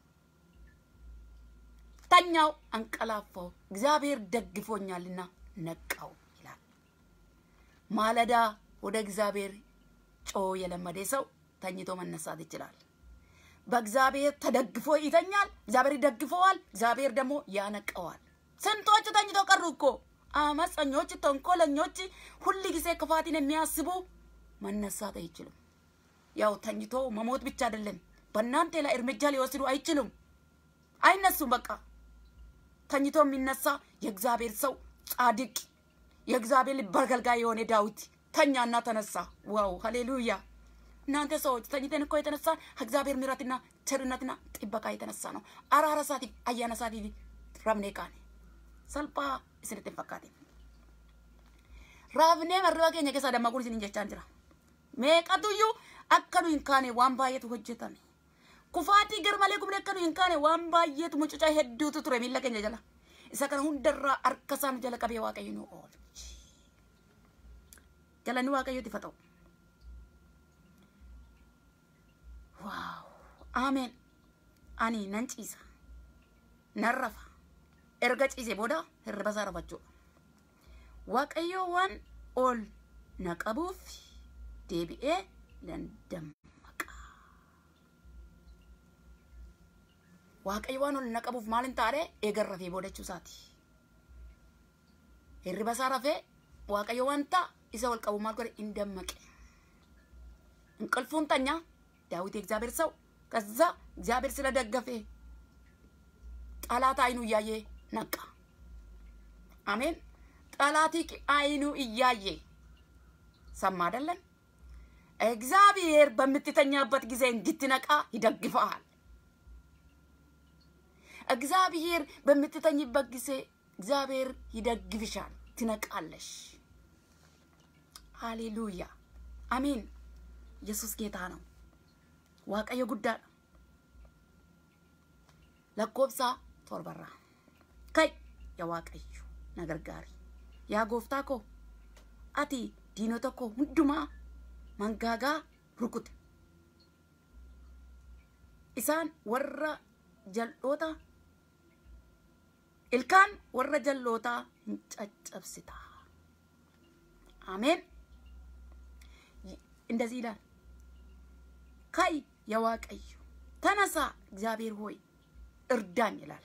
ተኛው አንቀላፋው እግዚአብሔር ደግፎኛልና ነቃው ይላል ማለዳ ወደ እግዚአብሔር ጮ የለመደ ሰው ተኝቶ መነሳት ይችላል። በእግዚአብሔር ተደግፎ ይተኛል። እግዚአብሔር ይደግፈዋል። እግዚአብሔር ደግሞ ያነቀዋል። ስንቶች ተኝቶ ቀሩ እኮ አመፀኞች፣ ተንኮለኞች፣ ሁል ጊዜ ክፋትን የሚያስቡ መነሳት አይችሉም። ያው ተኝቶ መሞት ብቻ አይደለም፣ በእናንተ ላይ እርምጃ ሊወስዱ አይችሉም፣ አይነሱም። በቃ ተኝቶ የሚነሳ የእግዚአብሔር ሰው ጻድቅ፣ የእግዚአብሔር ልብ አገልጋይ የሆነ ዳዊት ተኛና ተነሳ። ዋው ሃሌሉያ! እናንተ ሰዎች ተኝተን እኮ የተነሳ እግዚአብሔር ምሕረትና ቸርነትና ጥበቃ የተነሳ ነው። አራራ ሳቲ አያነ ሳቲ ረብኔ ቃኔ ሰልጳ isinitti hin fakkaatin. Raafnee marraba keenya keessa dammaquun isin jechaan jira. Meeqatuyyuu akka nu hin kaane waan baay'eetu hojjetame. Kufaatii garmalee kumne akka nu hin kaane waan baay'eetu mucucaa hedduutu ture miilla keenya jala. Isa kana hundarraa harka isaa nu jala qabee waaqayyo nu oolchi. Galanni waaqayyooti fa ta'u. Waaw! Ameen. Ani nan ciisa. Nan rafa. Erga ciise booda hirriba isaa rafachuudha. Waaqayyo waan ol na qabuuf deebi'ee nan dammaqa. Waaqayyo waan ol na qabuuf maal hin taane eegan rafee booda jechuusaati. Hirriba isaa rafee waaqayyo wanta isa ol qabu maal godhe hin dammaqe. እንቅልፉን ተኛ። ዳዊት የእግዚአብሔር ሰው ከዛ እግዚአብሔር ስለደገፈ ጠላት አይኑ እያየ ነቃ። አሜን። ጠላት አይኑ እያየ ሰማ አይደለም። እግዚአብሔር በምትተኛበት ጊዜ እንድትነቃ ይደግፈሃል። እግዚአብሔር በምትተኝበት ጊዜ እግዚአብሔር ይደግፍሻል፣ ትነቃለሽ። ሃሌሉያ አሜን። ኢየሱስ ጌታ ነው። waaqayyo guddaadha. lakkoofsa torbarraa kai yaa waaqayyo na gargaari yaa gooftaa koo ati diinota koo hundumaa mangaagaa rukute isaan warra jal'oota ilkaan warra jal'ootaa hin caccabsita አሜን እንደዚህ ይላል ካይ የዋቀዩ ተነሳ እግዚአብሔር ሆይ እርዳኝ ይላል።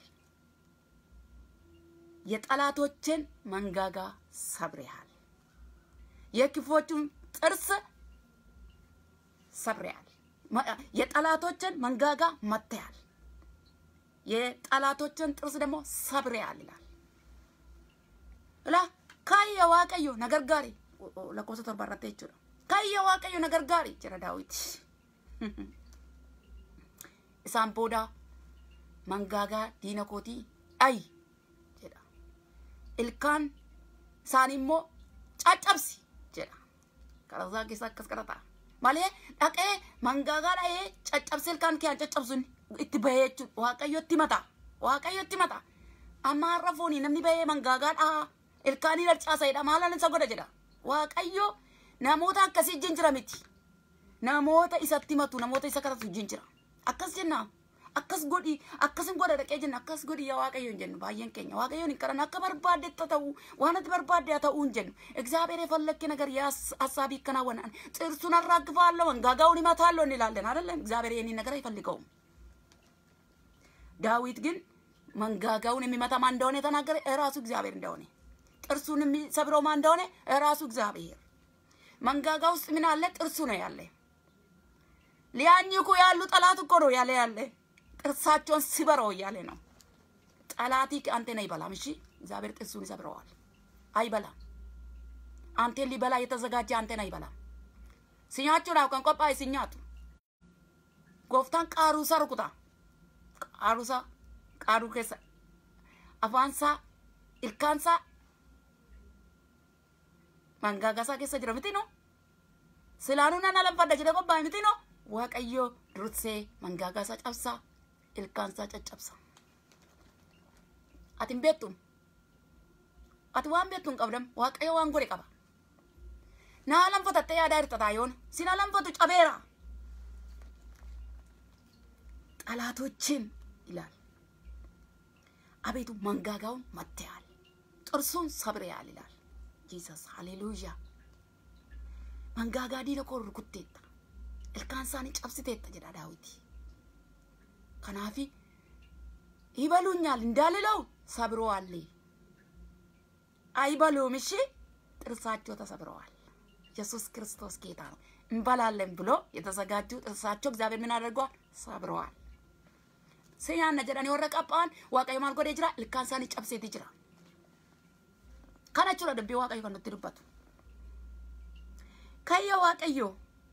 የጠላቶችን መንጋጋ ሰብሬሃል፣ የክፎቹን ጥርስ ሰብሬሃል፣ የጠላቶችን መንጋጋ መትያል፣ የጠላቶችን ጥርስ ደግሞ ሰብሬሃል ይላል። ላ ካየ ዋቀዮ ነገርጋሪ ለኮሰ torbarratte jechuudha. Kaayya waaqayyo na gargaari jira daawiti. Isaan booda mangaagaa diina kootii dhayi jedha. Ilkaan isaanii immoo caccabsi jedha karaa isaa keessa akkas kadhata malee dhaqee mangaagaa dha'ee caccabsee ilkaan kee caccabsuun itti bahee jechuudha waaqayyo itti mata waaqayyo itti mata amma har'a foonii namni bahee mangaagaa dhahaa ilkaanii darcaasaidha maalaan isa godha jedha waaqayyo namoota akkasii wajjin jira miti namoota isatti matu namoota isa kadhatu wajjin jira akkas jenna akkas godhi akkasin godha dhaqee jenna akkas godhi yaa waaqayyo hin jennu baay'een keenya waaqayyoon hin kadhannu akka barbaaddetti ta'u waan ati barbaadde haa ta'uu hin jennu እግዚአብሔር የፈለክ ነገር ሀሳብ ይከናወናል ጥርሱን አራግፋለሁ መንጋጋውን ይመታለሁ እንላለን አይደለም እግዚአብሔር ይህንን ነገር አይፈልገውም ዳዊት ግን መንጋጋውን የሚመታ ማን እንደሆነ የተናገረ እራሱ እግዚአብሔር እንደሆነ ጥርሱን የሚሰብረው ማን እንደሆነ እራሱ እግዚአብሔር መንጋጋ ውስጥ ምን አለ ጥርሱ ነው ያለ ሊያኝኩ ያሉ ጠላት እኮ ነው ያለ ያለ ጥርሳቸውን ስበረው እያለ ነው። ጠላቲ አንተን አይበላም። እሺ እግዚአብሔር ጥርሱን ይሰብረዋል። አይበላም። አንተን ሊበላ የተዘጋጀ አንተን አይበላም። ሲኛቹን አውቀን ቆጳይ ሲኛቱ ጎፍታን ቃሩሳ ሩኩታ ቃሩሳ ቃሩ keessa afaansaa ilkaansaa mangaagasaa keessa jira miti no silaanuu nan alanfadha jedhe qophaa'e miti no waaqayyo dursee mangaagaasaa cabsaa ilkaansaa caccabsa ati hin beektu ati waan beektu hin qabdam waaqayyo waan godhe qaba naa lanfatattee yaadaa jirta taayoon sina lanfatu cabeera ጠላቶችን ይላል አቤቱ መንጋጋውን መትያል ጥርሱን ሰብሬያል ይላል ጂሰስ ሃሌሉያ መንጋጋ ዲነ ኮ ሩኩቴታ ilkaan isaanii cabsiteetta jedha daawiti kanaafi ይበሉኛል እንዳልለው ሰብረዋል አይበሉም እሺ ጥርሳቸው ተሰብረዋል ኢየሱስ ክርስቶስ ጌታ ነው እንበላለን ብሎ የተዘጋጁ ጥርሳቸው እግዚአብሔር ምን አድርገዋል ሰብረዋል seyaanna jedhanii warra qaphaan waaqayyo maal godhee jira ilkaan isaanii cabseeti jira kana jechuudha dubbii waaqayyo kan nutti dubbatu kayya waaqayyo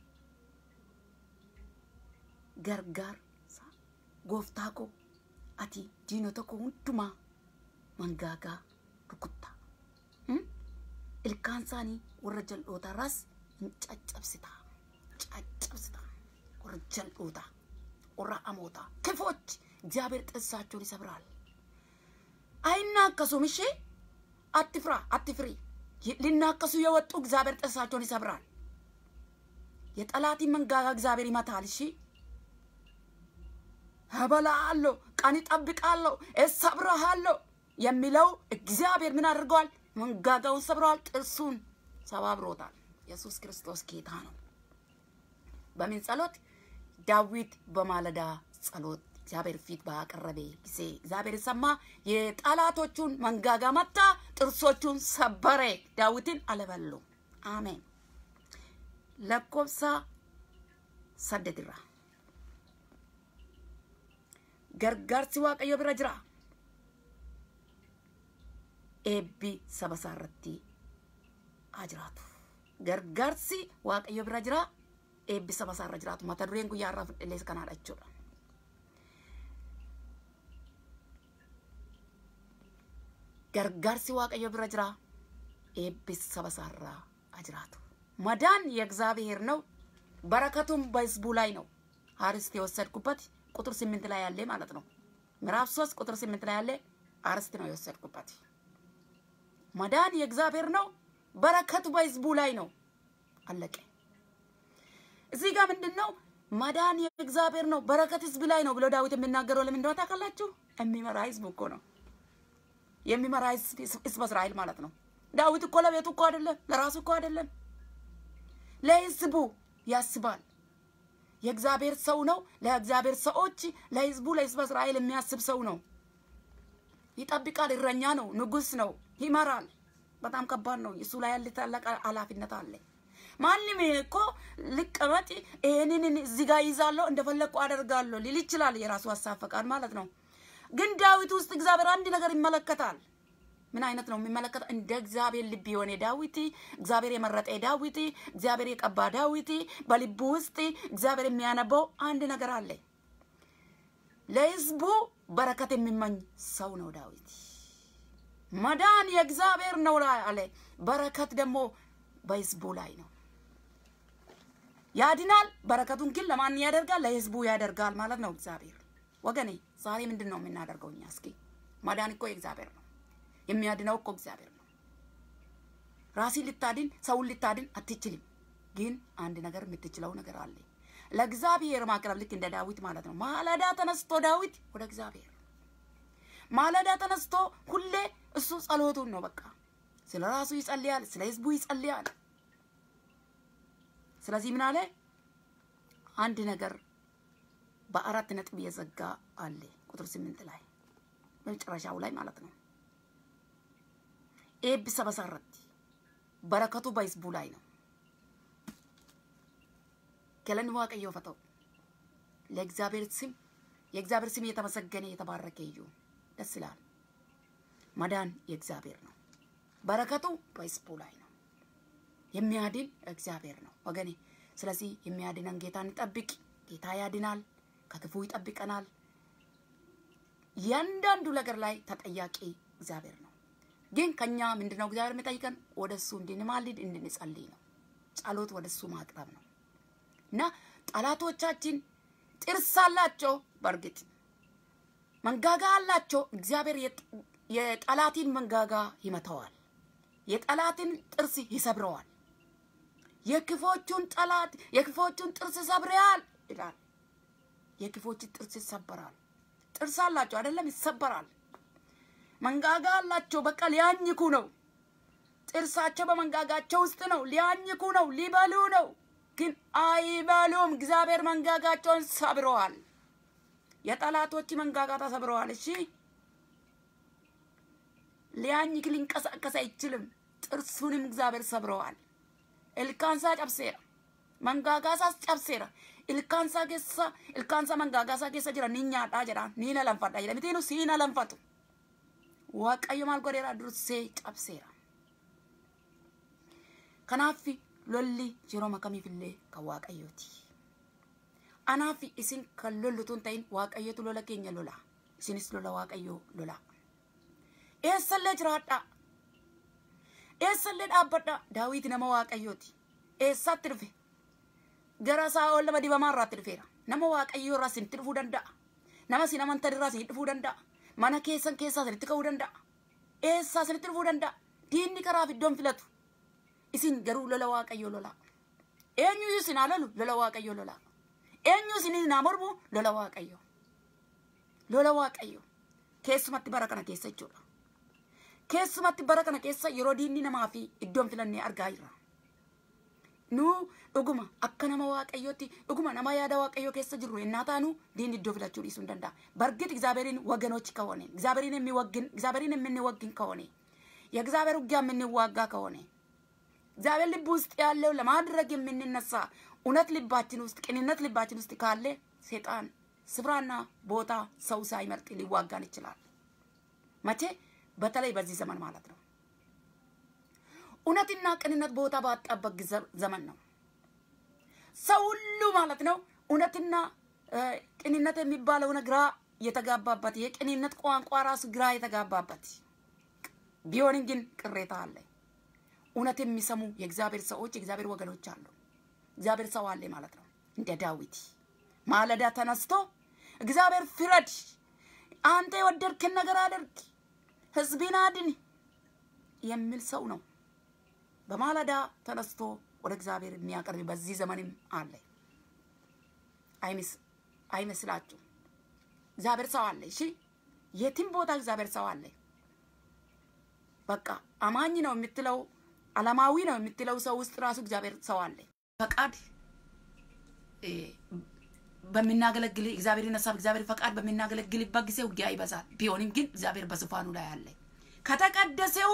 gargaarsa gooftaa koo ati diinota koo hundumaa mangaagaa rukutta ilkaan isaanii warra jal'ootarraas hin caccabsita caccabsita warra jal'ootaa warra amootaa ክፎች እግዚአብሔር ጥርሳቸውን ይሰብራል። አይናከሱም። እሺ አትፍራ፣ አትፍሪ። ሊናከሱ የወጡ እግዚአብሔር ጥርሳቸውን ይሰብራል። የጠላቲ መንጋጋ እግዚአብሔር ይመታል። እሺ እበላሃለሁ፣ ቀን እጠብቃለሁ፣ እሰብርሃለሁ የሚለው እግዚአብሔር ምን አድርገዋል? መንጋጋውን ሰብረዋል፣ ጥርሱን ሰባብሮታል። ኢየሱስ ክርስቶስ ጌታ ነው። በምን ጸሎት? ዳዊት በማለዳ ጸሎት እግዚአብሔር ፊት ባቀረበ ጊዜ እግዚአብሔር ሰማ፣ የጠላቶቹን መንጋጋ መታ፣ ጥርሶቹን ሰበረ፣ ዳዊትን አለበሉ። አሜን። ለኮብሳ ሰደድራ ገርጋርሲ ዋቀዮ ብረ ጅራ ኤቢ ሰበሳረቲ አጅራቱ ገርጋርሲ ዋቀዮ ብረ ጅራ ኤቢ ሰበሳረ ጅራቱ መተ ዱሬን ጉያራ ፍድሌስ ከናadha jechuudha gargaarsi waaqayyo bira jira ኤቢስ ሰበሳራ አጅራቱ መዳን የእግዚአብሔር ነው። በረከቱም በህዝቡ ላይ ነው። አርስት የወሰድኩበት ቁጥር ስምንት ላይ ያለ ማለት ነው። ምዕራፍ ሶስት ቁጥር ስምንት ላይ ያለ አርስት ነው የወሰድኩበት። መዳን የእግዚአብሔር ነው። በረከቱ በህዝቡ ላይ ነው። አለቀ። እዚህ ጋር ምንድን ነው መዳን የእግዚአብሔር ነው፣ በረከት ህዝብ ላይ ነው ብሎ ዳዊት የሚናገረው ለምን እንደሆነ ታውቃላችሁ? የሚመራ ህዝብ እኮ ነው የሚመራ ህዝብ እስራኤል ማለት ነው። ዳዊት እኮ ለቤቱ እኮ አይደለም፣ ለራሱ እኮ አይደለም፣ ለህዝቡ ያስባል። የእግዚአብሔር ሰው ነው። ለእግዚአብሔር ሰዎች፣ ለህዝቡ፣ ለህዝብ እስራኤል የሚያስብ ሰው ነው። ይጠብቃል። እረኛ ነው። ንጉስ ነው። ይመራል። በጣም ከባድ ነው። እሱ ላይ ያለ ታላቅ ኃላፊነት አለ። ማንም እኮ ልቀመጥ ይሄንን እዚህ ጋር ይዛለሁ እንደፈለግኩ አደርጋለሁ ሊል ይችላል። የራሱ ሀሳብ ፈቃድ ማለት ነው። ግን ዳዊት ውስጥ እግዚአብሔር አንድ ነገር ይመለከታል። ምን አይነት ነው የሚመለከተው? እንደ እግዚአብሔር ልብ የሆነ ዳዊት፣ እግዚአብሔር የመረጠ ዳዊት፣ እግዚአብሔር የቀባ ዳዊት፣ በልቡ ውስጥ እግዚአብሔር የሚያነበው አንድ ነገር አለ። ለህዝቡ በረከት የሚመኝ ሰው ነው ዳዊት። መዳን የእግዚአብሔር ነው አለ። በረከት ደግሞ በህዝቡ ላይ ነው። ያድናል። በረከቱን ግን ለማን ያደርጋል? ለህዝቡ ያደርጋል ማለት ነው እግዚአብሔር። ወገኔ ዛሬ ምንድን ነው የምናደርገው እኛ? እስኪ ማዳን እኮ የእግዚአብሔር ነው። የሚያድነው እኮ እግዚአብሔር ነው። ራሲን ልታድን ሰውን ልታድን አትችልም። ግን አንድ ነገር የምትችለው ነገር አለ። ለእግዚአብሔር ማቅረብ ልክ እንደ ዳዊት ማለት ነው። ማለዳ ተነስቶ ዳዊት ወደ እግዚአብሔር ማለዳ ተነስቶ ሁሌ እሱ ጸሎቱን ነው በቃ ስለ ራሱ ይጸልያል፣ ስለ ህዝቡ ይጸልያል። ስለዚህ ምን አለ? አንድ ነገር በአራት ነጥብ የዘጋ አለ ቁጥር ስምንት ላይ በመጨረሻው ላይ ማለት ነው። ኤብሰ በሰረት በረከቱ በህዝቡ ላይ ነው። ገለን ዋቀዮ ፈተው ለእግዚአብሔር ስም የእግዚአብሔር ስም የተመሰገነ የተባረከ ይሁን። ደስ ይላል። መዳን የእግዚአብሔር ነው። በረከቱ በህዝቡ ላይ ነው። የሚያድን እግዚአብሔር ነው ወገኔ። ስለዚህ የሚያድነን ጌታ እንጠብቅ። ጌታ ያድናል፣ ከክፉ ይጠብቀናል። እያንዳንዱ ነገር ላይ ተጠያቂ እግዚአብሔር ነው። ግን ከኛ ምንድነው እግዚአብሔር የሚጠይቀን? ወደ እሱ እንድንማልድ እንድንጸልይ ነው። ጸሎት ወደ እሱ ማቅረብ ነው እና ጠላቶቻችን ጥርስ አላቸው፣ በእርግጥ መንጋጋ አላቸው። እግዚአብሔር የጠላትን መንጋጋ ይመተዋል፣ የጠላትን ጥርስ ይሰብረዋል። የክፎቹን ጠላት የክፎቹን ጥርስ ሰብረዋል ይላል። የክፎችን ጥርስ ይሰበራል። ጥርስ አላቸው አይደለም፣ ይሰበራል። መንጋጋ አላቸው። በቃ ሊያኝኩ ነው። ጥርሳቸው በመንጋጋቸው ውስጥ ነው። ሊያኝኩ ነው፣ ሊበሉ ነው። ግን አይበሉም። እግዚአብሔር መንጋጋቸውን ሰብረዋል። የጠላቶች መንጋጋ ተሰብረዋል። እሺ ሊያኝክ ሊንቀሳቀስ አይችልም። ጥርሱንም እግዚአብሔር ሰብረዋል። ilkaansa cabseera mangaagaasaas cabseera ilkaansa keessa ilkaansa mangaagaasaa keessa jira ni nyaadhaa jedha ni na lanfadha jedha mitiinu sii na lanfatu waaqayyo maal godheera dursee cabseera kanaaf lolli yeroo makamiifillee kan waaqayyooti anaaf isin kan lollutu hin ta'in waaqayyotu lola keenya lola isinis lola waaqayyoo lola eessallee jiraadhaa eessallee dhaabbadha daawit nama waaqayyooti eessatti dhufe gara saa'ol nama dibamaa irraatti dhufeera nama waaqayyoo irraa isinitti dhufuu danda'a nama isin amantan irraa isinitti dhufuu danda'a mana keessan keessaa isinitti ka'uu danda'a eessaa isinitti dhufuu danda'a diinni karaaf iddoon filatu isin garuu lola waaqayyoo lola eenyu isin haa lolu lola waaqayyoo lola eenyu isin naa mormu lola waaqayyoo lola waaqayyoo keessumatti bara kana keessa jechuudha keessumatti bara kana keessa yeroo diinni namaa fi iddoon filannee argaa jirra. Nu dhuguma akka nama waaqayyootti dhuguma nama yaada waaqayyoo keessa jirru yennaa taanu diinni iddoo filachuu dhiisuu hin danda'a. በእርግጥ እግዚአብሔርን ወገኖች ከሆነ እግዚአብሔርን የሚወግን እግዚአብሔርን የምንወግን ከሆነ የእግዚአብሔር ውጊያ የምንዋጋ ከሆነ እግዚአብሔር ልብ ውስጥ ያለው ለማድረግ የምንነሳ እውነት ልባችን ውስጥ ቅንነት ልባችን ውስጥ ካለ ሴጣን ስፍራና ቦታ ሰው ሳይመርጥ ሊዋጋን ይችላል። መቼ በተለይ በዚህ ዘመን ማለት ነው። እውነትና ቅንነት ቦታ ባጣበት ዘመን ነው። ሰው ሁሉ ማለት ነው እውነትና ቅንነት የሚባለው ግራ የተጋባበት የቅንነት ቋንቋ ራሱ ግራ የተጋባበት ቢሆንም ግን ቅሬታ አለ። እውነት የሚሰሙ የእግዚአብሔር ሰዎች የእግዚአብሔር ወገኖች አሉ። እግዚአብሔር ሰው አለ ማለት ነው። እንደ ዳዊት ማለዳ ተነስቶ እግዚአብሔር ፍረድ፣ አንተ የወደድክን ነገር አድርግ ህዝቤን አድን የሚል ሰው ነው። በማለዳ ተነስቶ ወደ እግዚአብሔር የሚያቀርብ በዚህ ዘመንም አለ። አይመስላችሁ? እግዚአብሔር ሰው አለ። እሺ፣ የትም ቦታ እግዚአብሔር ሰው አለ። በቃ አማኝ ነው የምትለው አለማዊ ነው የምትለው ሰው ውስጥ ራሱ እግዚአብሔር ሰው አለ። ፈቃድ በምናገለግል እግዚአብሔርን ሀሳብ እግዚአብሔር ፈቃድ በምናገለግልበት ጊዜ ውጊያ ይበዛል። ቢሆንም ግን እግዚአብሔር በዙፋኑ ላይ አለ። ከተቀደሰው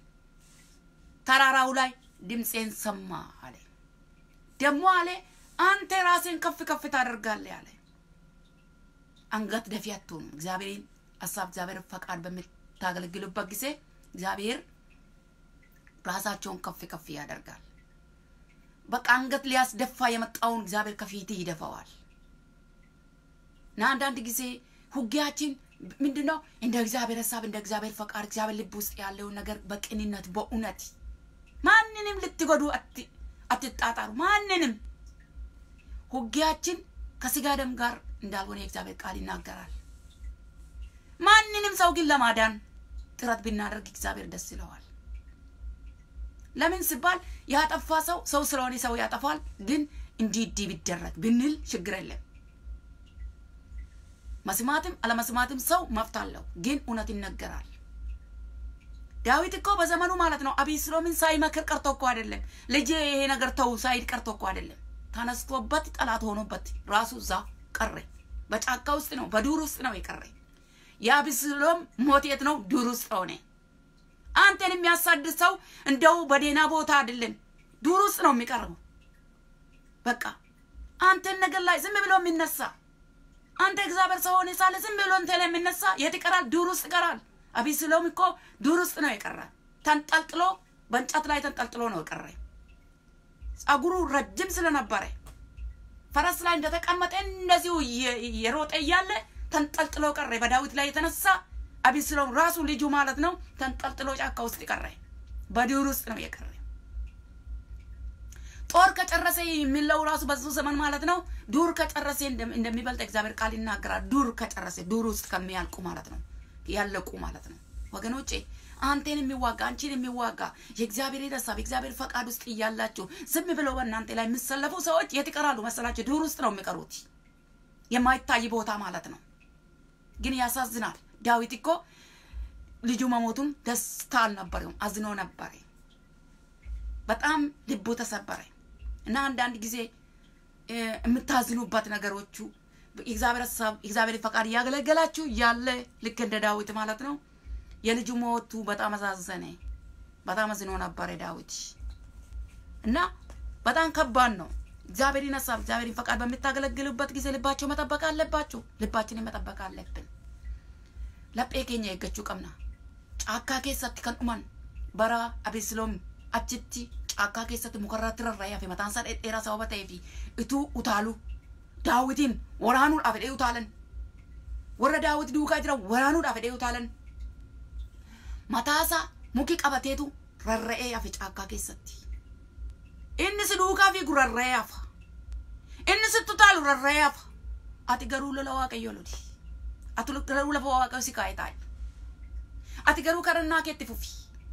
ተራራው ላይ ድምፄን ሰማ አለ። ደግሞ አለ አንተ ራስን ከፍ ከፍ ታደርጋለህ አለ። አንገት ደፊ አትሆኑም። እግዚአብሔርን ሀሳብ እግዚአብሔር ፈቃድ በምታገለግሉበት ጊዜ እግዚአብሔር ራሳቸውን ከፍ ከፍ ያደርጋል። በቃ አንገት ሊያስደፋ የመጣውን እግዚአብሔር ከፊት ይደፋዋል። እና አንዳንድ ጊዜ ውጊያችን ምንድን ነው እንደ እግዚአብሔር ሀሳብ እንደ እግዚአብሔር ፈቃድ እግዚአብሔር ልብ ውስጥ ያለውን ነገር በቅንነት በእውነት ማንንም ልትጎዱ አትጣጣሩ። ማንንም ውጊያችን ከስጋ ደም ጋር እንዳልሆነ የእግዚአብሔር ቃል ይናገራል። ማንንም ሰው ግን ለማዳን ጥረት ብናደርግ እግዚአብሔር ደስ ይለዋል። ለምን ሲባል ያጠፋ ሰው ሰው ስለሆነ ሰው ያጠፋል። ግን እንዲህ እንዲህ ቢደረግ ብንል ችግር የለም። መስማትም አለመስማትም ሰው መብት አለው። ግን እውነት ይነገራል። ዳዊት እኮ በዘመኑ ማለት ነው አቤሴሎምን ሳይመክር ቀርቶ እኮ አይደለም። ልጄ ይሄ ነገር ተው ሳይድ ቀርቶ እኮ አይደለም። ተነስቶበት ጠላት ሆኖበት ራሱ እዛ ቀረ። በጫካ ውስጥ ነው፣ በዱር ውስጥ ነው የቀረ። የአቤሴሎም ሞት የት ነው? ዱር ውስጥ ሆነ። አንተን የሚያሳድድ ሰው እንደው በዴና ቦታ አይደለም፣ ዱር ውስጥ ነው የሚቀርበው። በቃ አንተን ነገር ላይ ዝም ብሎ የሚነሳ አንተ እግዚአብሔር ሰው ሆነ ሳለ ዝም ብሎ እንተ ላይ የሚነሳ የት ይቀራል? ዱር ውስጥ ይቀራል። አቤሴሎም እኮ ዱር ውስጥ ነው የቀረ። ተንጠልጥሎ በእንጨት ላይ ተንጠልጥሎ ነው የቀረ። ጸጉሩ ረጅም ስለነበረ ፈረስ ላይ እንደተቀመጠ እንደዚሁ የሮጠ እያለ ተንጠልጥሎ ቀረ። በዳዊት ላይ የተነሳ አቤሴሎም ራሱ ልጁ ማለት ነው ተንጠልጥሎ ጫካ ውስጥ ቀረ። በዱር ውስጥ ነው የቀረ። ጦር ከጨረሰ የሚለው ራሱ በዙ ዘመን ማለት ነው ዱር ከጨረሰ እንደሚበልጥ እግዚአብሔር ቃል ይናገራል። ዱር ከጨረሰ ዱር ውስጥ ከሚያልቁ ማለት ነው ያለቁ ማለት ነው። ወገኖቼ አንቴን የሚዋጋ አንቺን የሚዋጋ የእግዚአብሔር ሀሳብ የእግዚአብሔር ፈቃድ ውስጥ እያላችሁ ዝም ብለው በእናንተ ላይ የሚሰለፉ ሰዎች የት ይቀራሉ መሰላችሁ? ዱር ውስጥ ነው የሚቀሩት፣ የማይታይ ቦታ ማለት ነው። ግን ያሳዝናል። ዳዊት እኮ ልጁ መሞቱን ደስታ አልነበረውም፣ አዝኖ ነበረ። በጣም ልቡ ተሰበረ እና አንዳንድ ጊዜ የምታዝኑበት ነገሮቹ የእግዚአብሔር ሀሳብ የእግዚአብሔር ፈቃድ እያገለገላችሁ ያለ ልክ እንደ ዳዊት ማለት ነው። የልጁ ሞቱ በጣም አሳዘነ። በጣም አዝኖ ነበረ ዳዊት እና በጣም ከባድ ነው። እግዚአብሔርን ሀሳብ እግዚአብሔርን ፈቃድ በምታገለግሉበት ጊዜ ልባቸው መጠበቅ አለባችሁ። ልባችንን መጠበቅ አለብን። ለጴ ኬኛ የገችው ቀምና ጫካ ኬሰት ከን ኡመን በራ አቤሴሎም achitti caakkaa keessatti mukarratti rarra'ee hafe mataan isaa dheeraa sababa ta'ee fi ituu utaalu daawitiin waraanuudhaaf jedhee utaalan warra daawit duukaa jiran waraanuudhaaf jedhee utaalan mataasaa muki qabateetu rarra'ee hafe caakkaa keessatti inni si duukaa fi rarra'ee hafa inni sitti utaalu rarra'ee hafa ati garuu lola waaqayyo loli ati garuu lafa waaqayyo si kaa'e taa'e ati garuu kadhannaa keetti fufi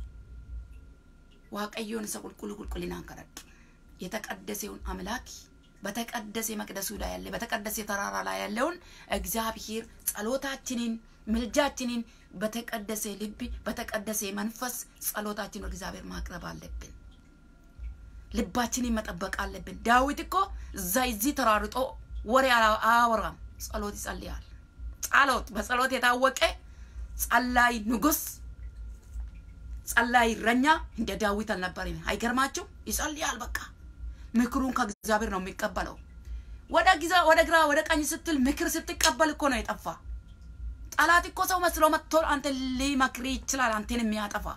waaqayዮን ሰ ቁልቁል ቁልቁልናን ከረዱ የተቀደሰውን አምላክ በተቀደሰ መቅደሱ ላይ ያለ በተቀደሰ ተራራ ላይ ያለውን እግዚአብሔር ጸሎታችንን ምልጃችንን በተቀደሰ ልብ በተቀደሰ መንፈስ ጸሎታችን ወደ እግዚአብሔር ማቅረብ አለብን። ልባችንን መጠበቅ አለብን። ዳዊት እኮ እዛ እዚህ ተራርጦ ወሬ አያወራም፣ ጸሎት ይጸልያል። ጸሎት በጸሎት የታወቀ ጸላይ ንጉስ ጸላይ እረኛ እንደ ዳዊት አልነበረም። አይገርማችሁ? ይጸልያል። በቃ ምክሩን ከእግዚአብሔር ነው የሚቀበለው። ወደ ጊዜ ወደ ግራ ወደ ቀኝ ስትል ምክር ስትቀበል እኮ ነው የጠፋ። ጠላት እኮ ሰው መስሎ መጥቶ አንተ ሊመክር ይችላል፣ አንተን የሚያጠፋ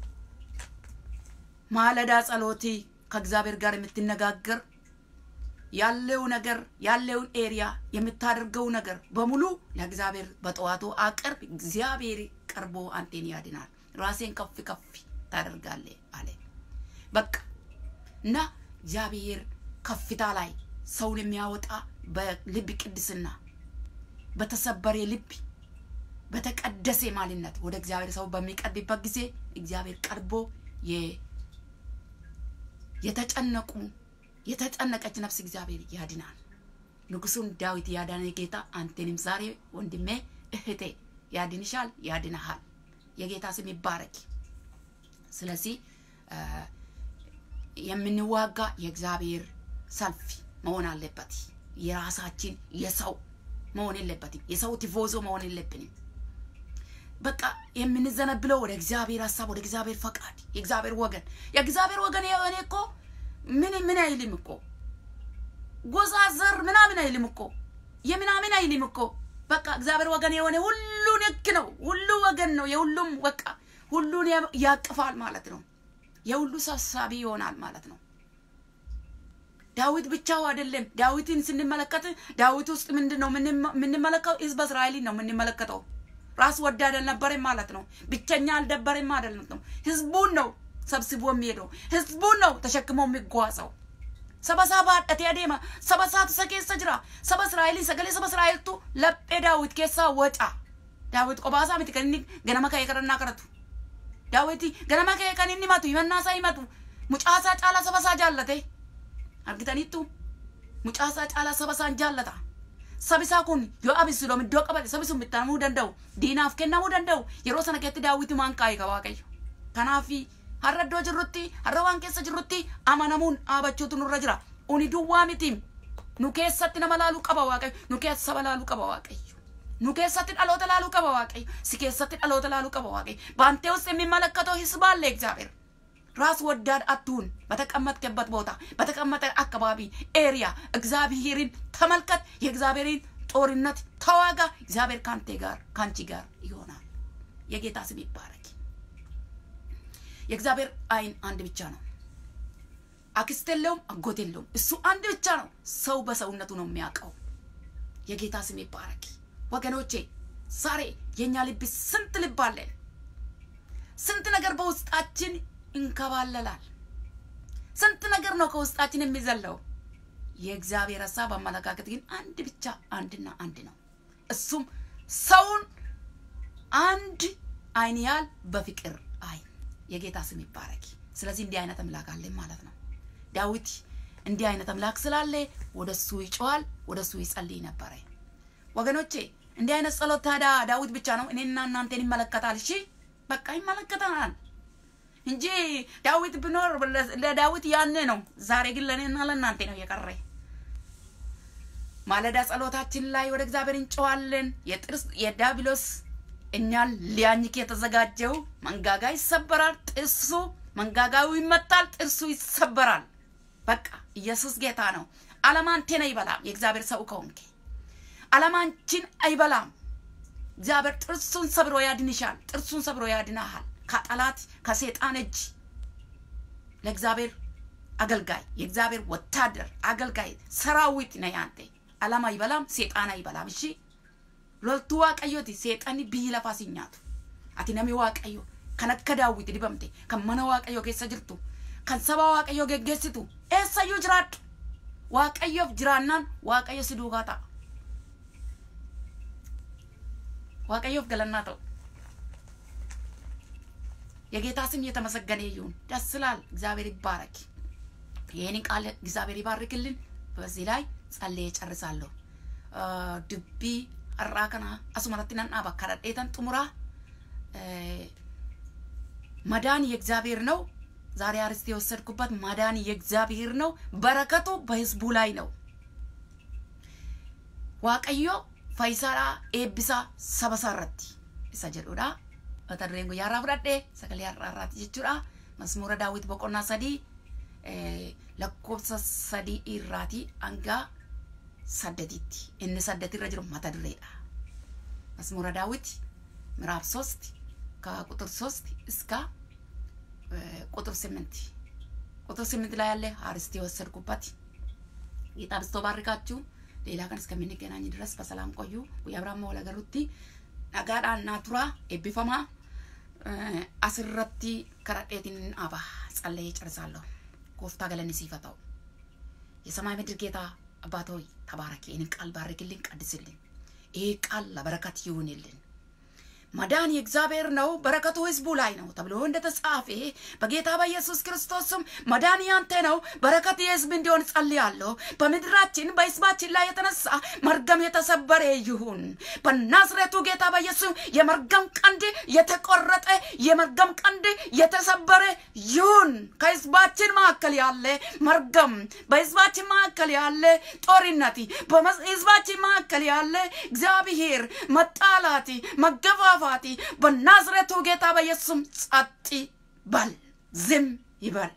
ማለዳ ጸሎቲ ከእግዚአብሔር ጋር የምትነጋገር ያለው ነገር ያለውን ኤሪያ የምታደርገው ነገር በሙሉ ለእግዚአብሔር በጠዋቱ አቅርብ። እግዚአብሔር ቀርቦ አንቴን ያድናል። ራሴን ከፍ ከፍ ታደርጋለ አለ። በቃ እና እግዚአብሔር ከፍታ ላይ ሰውን የሚያወጣ በልብ ቅድስና፣ በተሰበረ ልብ፣ በተቀደሰ ማንነት ወደ እግዚአብሔር ሰው በሚቀርብበት ጊዜ እግዚአብሔር ቀርቦ የተጨነቁ የተጨነቀች ነፍስ እግዚአብሔር ያድናል። ንጉሱን ዳዊት ያዳነ ጌታ አንተንም ዛሬ ወንድሜ እህቴ ያድንሻል፣ ያድንሃል። የጌታ ስም ይባረክ። ስለዚህ የምንዋጋ የእግዚአብሔር ሰልፍ መሆን አለበት። የራሳችን የሰው መሆን የለበትም። የሰው ቲፎዞ መሆን የለብንም። በቃ የምንዘነብለው ወደ እግዚአብሔር ሀሳብ፣ ወደ እግዚአብሔር ፈቃድ፣ የእግዚአብሔር ወገን የእግዚአብሔር ወገን የሆነ እኮ ምን ምን አይልም እኮ ጎሳ ዘር ምናምን አይልም እኮ የምናምን አይልም እኮ በቃ እግዚአብሔር ወገን የሆነ ሁሉን ህግ ነው። ሁሉ ወገን ነው። የሁሉም በቃ ሁሉን ያቅፋል ማለት ነው። የሁሉ ሰብሳቢ ይሆናል ማለት ነው። ዳዊት ብቻው አይደለም። ዳዊትን ስንመለከት ዳዊት ውስጥ ምንድን ነው የምንመለከተው? ህዝበ እስራኤልን ነው የምንመለከተው። ራስ ወዳድ አልነበረም ማለት ነው። ብቸኛ አልደበረም ማለት ነው። ህዝቡን ነው ሰብስቦ የሚሄደው፣ ህዝቡን ነው ተሸክሞ የሚጓዘው። saba isaa baadhatee adeema saba isaatu isa keessa jira saba israa'elii sagalee saba israa'eltu laphee daawit keessaa waca daawit qophaa miti kan inni ganama ka'ee kadhannaa kadhatu daawiti ganama ka'ee kan inni himatu himannaa isaa himatu mucaa isaa caalaa saba isaa jaallate argitaniittu mucaa isaa caalaa saba isaan jaallata sabi isaa kun yoo abisiloom iddoo qabate sabi sun bittamuu danda'u diinaaf kennamuu danda'u yeroo sana keessatti daawiti maan kaa'e ka waaqayyo kanaafi har'a iddoo jirrutti har'a waan keessa jirrutti amanamuun dhaabachuutu nurra jira uni duwwaa miti nu keessatti nama laaluu qaba waaqayyo nu keessa saba laaluu qaba waaqayyo nu keessatti dhaloota laaluu qaba waaqayyo si keessatti dhaloota laaluu qaba waaqayyo በአንተ ውስጥ የሚመለከተው ህዝብ አለ እግዚአብሔር ራስ ወዳድ አትሁን በተቀመጥክበት ቦታ በተቀመጠ አካባቢ ኤሪያ እግዚአብሔርን ተመልከት የእግዚአብሔርን ጦርነት ተዋጋ እግዚአብሔር ካንተ ጋር ካንቺ ጋር ይሆናል የጌታ ስም ይባረክ የእግዚአብሔር አይን አንድ ብቻ ነው። አክስት የለውም፣ አጎት የለውም። እሱ አንድ ብቻ ነው። ሰው በሰውነቱ ነው የሚያውቀው። የጌታ ስም ይባረክ። ወገኖቼ ዛሬ የእኛ ልብ ስንት ልብ አለን። ስንት ነገር በውስጣችን እንከባለላል። ስንት ነገር ነው ከውስጣችን የሚዘለው። የእግዚአብሔር ሀሳብ አመለካከት ግን አንድ ብቻ አንድና አንድ ነው። እሱም ሰውን አንድ አይን ያህል በፍቅር አይን የጌታ ስም ይባረክ። ስለዚህ እንዲህ አይነት አምላክ አለን ማለት ነው። ዳዊት እንዲህ አይነት አምላክ ስላለ ወደ እሱ ይጮዋል፣ ወደ እሱ ይጸልይ ነበረ። ወገኖቼ እንዲህ አይነት ጸሎት ታዲያ ዳዊት ብቻ ነው እኔና እናንተን ይመለከታል። እሺ በቃ ይመለከተናል እንጂ ዳዊት ብኖር ለዳዊት ያኔ ነው። ዛሬ ግን ለእኔና ለእናንተ ነው የቀረ። ማለዳ ጸሎታችን ላይ ወደ እግዚአብሔር እንጨዋለን። የጥርስ የዳቢሎስ እኛን ሊያኝክ የተዘጋጀው መንጋጋ ይሰበራል። ጥርሱ መንጋጋው ይመታል፣ ጥርሱ ይሰበራል። በቃ ኢየሱስ ጌታ ነው። ዓለም አንቴን አይበላም። የእግዚአብሔር ሰው ከሆንክ ዓለም አንቺን አይበላም። እግዚአብሔር ጥርሱን ሰብሮ ያድንሻል። ጥርሱን ሰብሮ ያድናሃል ከጠላት ከሴጣን እጅ። ለእግዚአብሔር አገልጋይ የእግዚአብሔር ወታደር አገልጋይ ሰራዊት ነህ አንተ። ዓለም አይበላም፣ ሴጣን አይበላም። እሺ loltuu waaqayyooti seexanni biyyi lafaa si nyaatu ati nami waaqayyo kan akka daawwiti dibamte kan mana waaqayyo keessa jirtu kan saba waaqayyo geggeessitu eessayyuu jiraadhu waaqayyoof jiraannaan waaqayyo si duukaa ta'a waaqayyoof galannaa ta'u የጌታ ስም የተመሰገነ ይሁን። ደስ ይላል። እግዚአብሔር ይባረክ። ይህንን ቃል እግዚአብሔር ይባርክልን። በዚህ ላይ ጸልዬ ጨርሳለሁ። ድቢ har'aa kana asumarratti nan dhaaba kadhadheetan xumuraa መዳን የእግዚአብሔር ነው። ዛሬ አርስት የወሰድኩበት መዳን የእግዚአብሔር ነው። በረከቱ በህዝቡ ላይ ነው። ዋቀዮ ፈይሳራ ኤብሳ ሰበሳረቲ isa jedhudha mata dureen guyyaa irraa fudhadhe sagalee har'aarraati jechuudha masmuura daawwit boqonnaa sadii lakkoofsa sadii irraati hanga saddetitti inni saddetirra jiru mata dureedha መስሙረ ዳዊት ምዕራፍ ሶስት ከቁጥር ሶስት እስከ ቁጥር ስምንት ቁጥር ስምንት ላይ ያለ አርስት የወሰድኩበት ጌታ ብስቶ ባርካችሁ። ሌላ ቀን እስከምንገናኝ ድረስ በሰላም ቆዩ። ጉያብራማ ወለገሩቲ ነጋዳና ቱራ ኤቢፈማ አስረቲ ከረጤትን አባ ጸለየ ጨርሳለሁ። ጎፍታ ገለኒ ሲፈታው የሰማይ ምድር ጌታ አባት ሆይ ተባረክ። ይህንን ቃል ባርክልን፣ ቀድስልን። ይህ ቃል ለበረከት ይሁንልን። መዳን የእግዚአብሔር ነው፣ በረከቱ ህዝቡ ላይ ነው ተብሎ እንደተጻፈ በጌታ በኢየሱስ ክርስቶስ ስም መዳን ያንተ ነው፣ በረከት የህዝብ እንዲሆን ጸልያለሁ። በምድራችን በህዝባችን ላይ የተነሳ መርገም የተሰበረ ይሁን በናዝሬቱ ጌታ በኢየሱስ የመርገም ቀንድ የተቆረጠ የመርገም ቀንድ የተሰበረ ይሁን። ከህዝባችን መካከል ያለ መርገም፣ በህዝባችን መካከል ያለ ጦርነት፣ በህዝባችን መካከል ያለ እግዚአብሔር መጣላት፣ መገፋፋት በናዝሬቱ ጌታ በኢየሱስም ጸጥ በል፣ ዝም ይበል።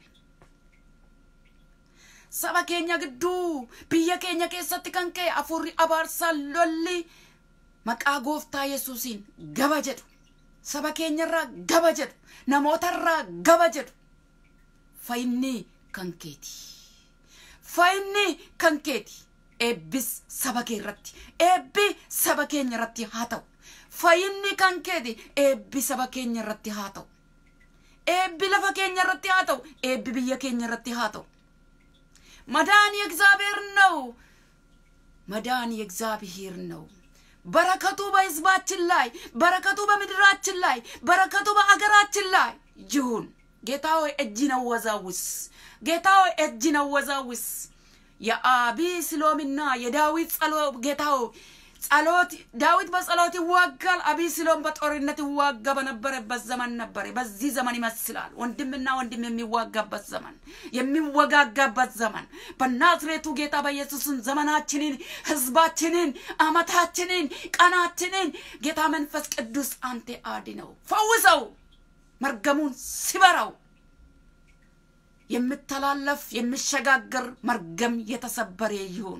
saba keenya gidduu biyya keenya keessatti kan ka'e afurri abaarsaa lolli maqaa gooftaa yesuusiin gaba jedhu saba keenyarraa gaba jedhu namootarraa gaba jedhu fayyinni kan keeti fayyinni kan keeti eebbis saba kee irratti eebbi saba keenya irratti haa ta'u fayyinni kan keeti eebbi saba keenya irratti haa ta'u eebbi lafa keenya irratti haa ta'u eebbi biyya keenya irratti haa ta'u መዳን የእግዚአብሔር ነው። መዳን የእግዚአብሔር ነው። በረከቱ በህዝባችን ላይ፣ በረከቱ በምድራችን ላይ፣ በረከቱ በአገራችን ላይ ይሁን። ጌታ ሆይ እጅን አወዛውስ። ጌታ ሆይ እጅን አወዛውስ። የአቢስሎምና የዳዊት ጸሎት ጌታ ሆይ ጸሎት ዳዊት በጸሎት ይዋጋል። አቢስሎም በጦርነት ይዋጋ በነበረበት ዘመን ነበር። በዚህ ዘመን ይመስላል ወንድምና ወንድም የሚዋጋበት ዘመን፣ የሚወጋጋበት ዘመን። በናዝሬቱ ጌታ በኢየሱስን ዘመናችንን፣ ህዝባችንን፣ አመታችንን፣ ቀናችንን ጌታ መንፈስ ቅዱስ አንተ አድነው፣ ፈውሰው፣ መርገሙን ስበረው። የምተላለፍ የሚሸጋገር መርገም የተሰበረ ይሁን።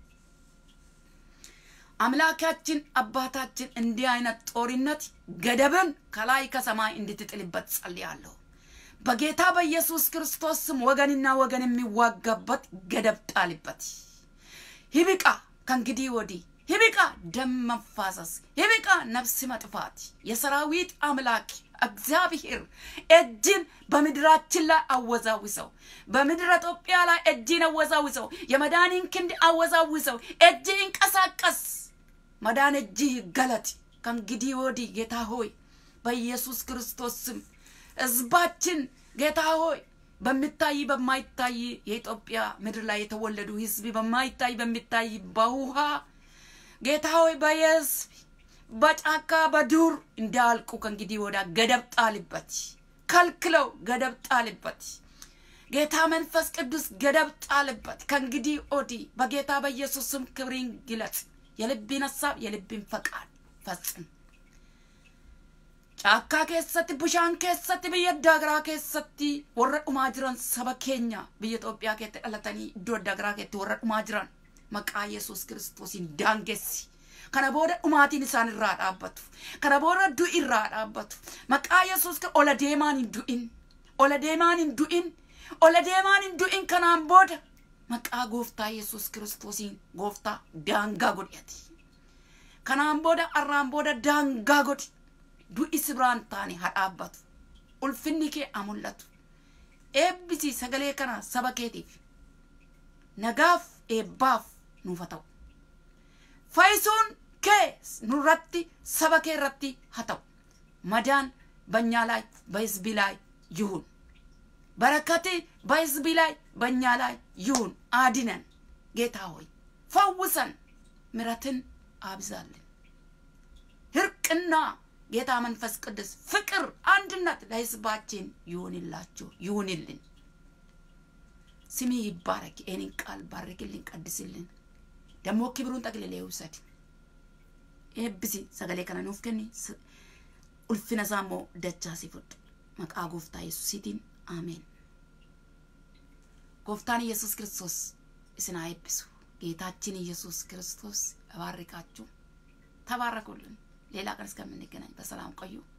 አምላካችን አባታችን እንዲህ አይነት ጦርነት ገደብን ከላይ ከሰማይ እንድትጥልበት ጸልያለሁ። በጌታ በኢየሱስ ክርስቶስ ስም ወገንና ወገን የሚዋጋበት ገደብ ጣልበት። ይብቃ፣ ከእንግዲህ ወዲህ ይብቃ፣ ደም መፋሰስ ይብቃ፣ ነፍስ መጥፋት። የሰራዊት አምላክ እግዚአብሔር እጅን በምድራችን ላይ አወዛውሰው፣ በምድረ ኢትዮጵያ ላይ እጅን አወዛውሰው፣ የመዳንን ክንድ አወዛውሰው። እጅ ይንቀሳቀስ፣ መዳን እጅ ይገለጥ። ከእንግዲህ ወዲህ ጌታ ሆይ በኢየሱስ ክርስቶስ ስም ህዝባችን ጌታ ሆይ በሚታይ በማይታይ የኢትዮጵያ ምድር ላይ የተወለዱ ህዝብ በማይታይ በሚታይ በውሃ ጌታ ሆይ በየህዝብ በጫካ በዱር እንዳልቁ ከእንግዲህ ወዳ ገደብ ጣልበት፣ ከልክለው ገደብ ጣልበት። ጌታ መንፈስ ቅዱስ ገደብ ጣልበት። ከእንግዲህ ወዲህ በጌታ በኢየሱስ ስም ክብሪን ግለጽ። የልብን ሀሳብ የልብን ፈቃድ ፈጽም። ጫካ keessatti bishaan keessatti biyya adda garaa keessatti warra dhumaa jiran saba keenya biyya Itoophiyaa keessatti dhalatanii iddoo adda garaa keessatti warra dhumaa jiran maqaa Yesuus Kiristoosiin daangessi. kana booda dhumaatiin isaan irraa dhaabbatu kana booda du'i irraa dhaabbatu maqaa yesuus ola deemaan hin du'in ola deemaan hin du'in ola deemaan hin du'in kanaan booda maqaa gooftaa yesuus kiristoosiin gooftaa daangaa godhati kanaan booda arraan booda daangaa godhi du'i sibiraan taane haa dhaabbatu ulfinni kee haa mul'atu eebbisi sagalee kana saba keetiif nagaaf eebbaaf nuuf haa ta'u fayyisuun kee nurratti saba kee irratti haa ta'u መዳን በእኛ ላይ በህዝብ ላይ ይሁን። በረከት በህዝብ ላይ በእኛ ላይ ይሁን። አድነን ጌታ ሆይ ፈውሰን፣ ምረትን አብዛልን። እርቅና ጌታ መንፈስ ቅዱስ ፍቅር፣ አንድነት ለህዝባችን ይሁንላችሁ ይሁንልን። ስሚ ይባረክ። ይህንን ቃል ባርክልን፣ ቀድስልን። ደግሞ ክብሩን ጠቅልለ ይውሰድ። ኤብሲ ሰገሌ ከነ ኑፍ kenni ulfina isaa immoo dachaa si fudhu maqaa gooftaa yesuusiitiin አሜን። ጎፍታን ኢየሱስ ክርስቶስ እስን አይብሱ። ጌታችን ኢየሱስ ክርስቶስ እባርካችሁ። ተባረኩልን። ሌላ ቀን እስከምንገናኝ በሰላም ቆዩ።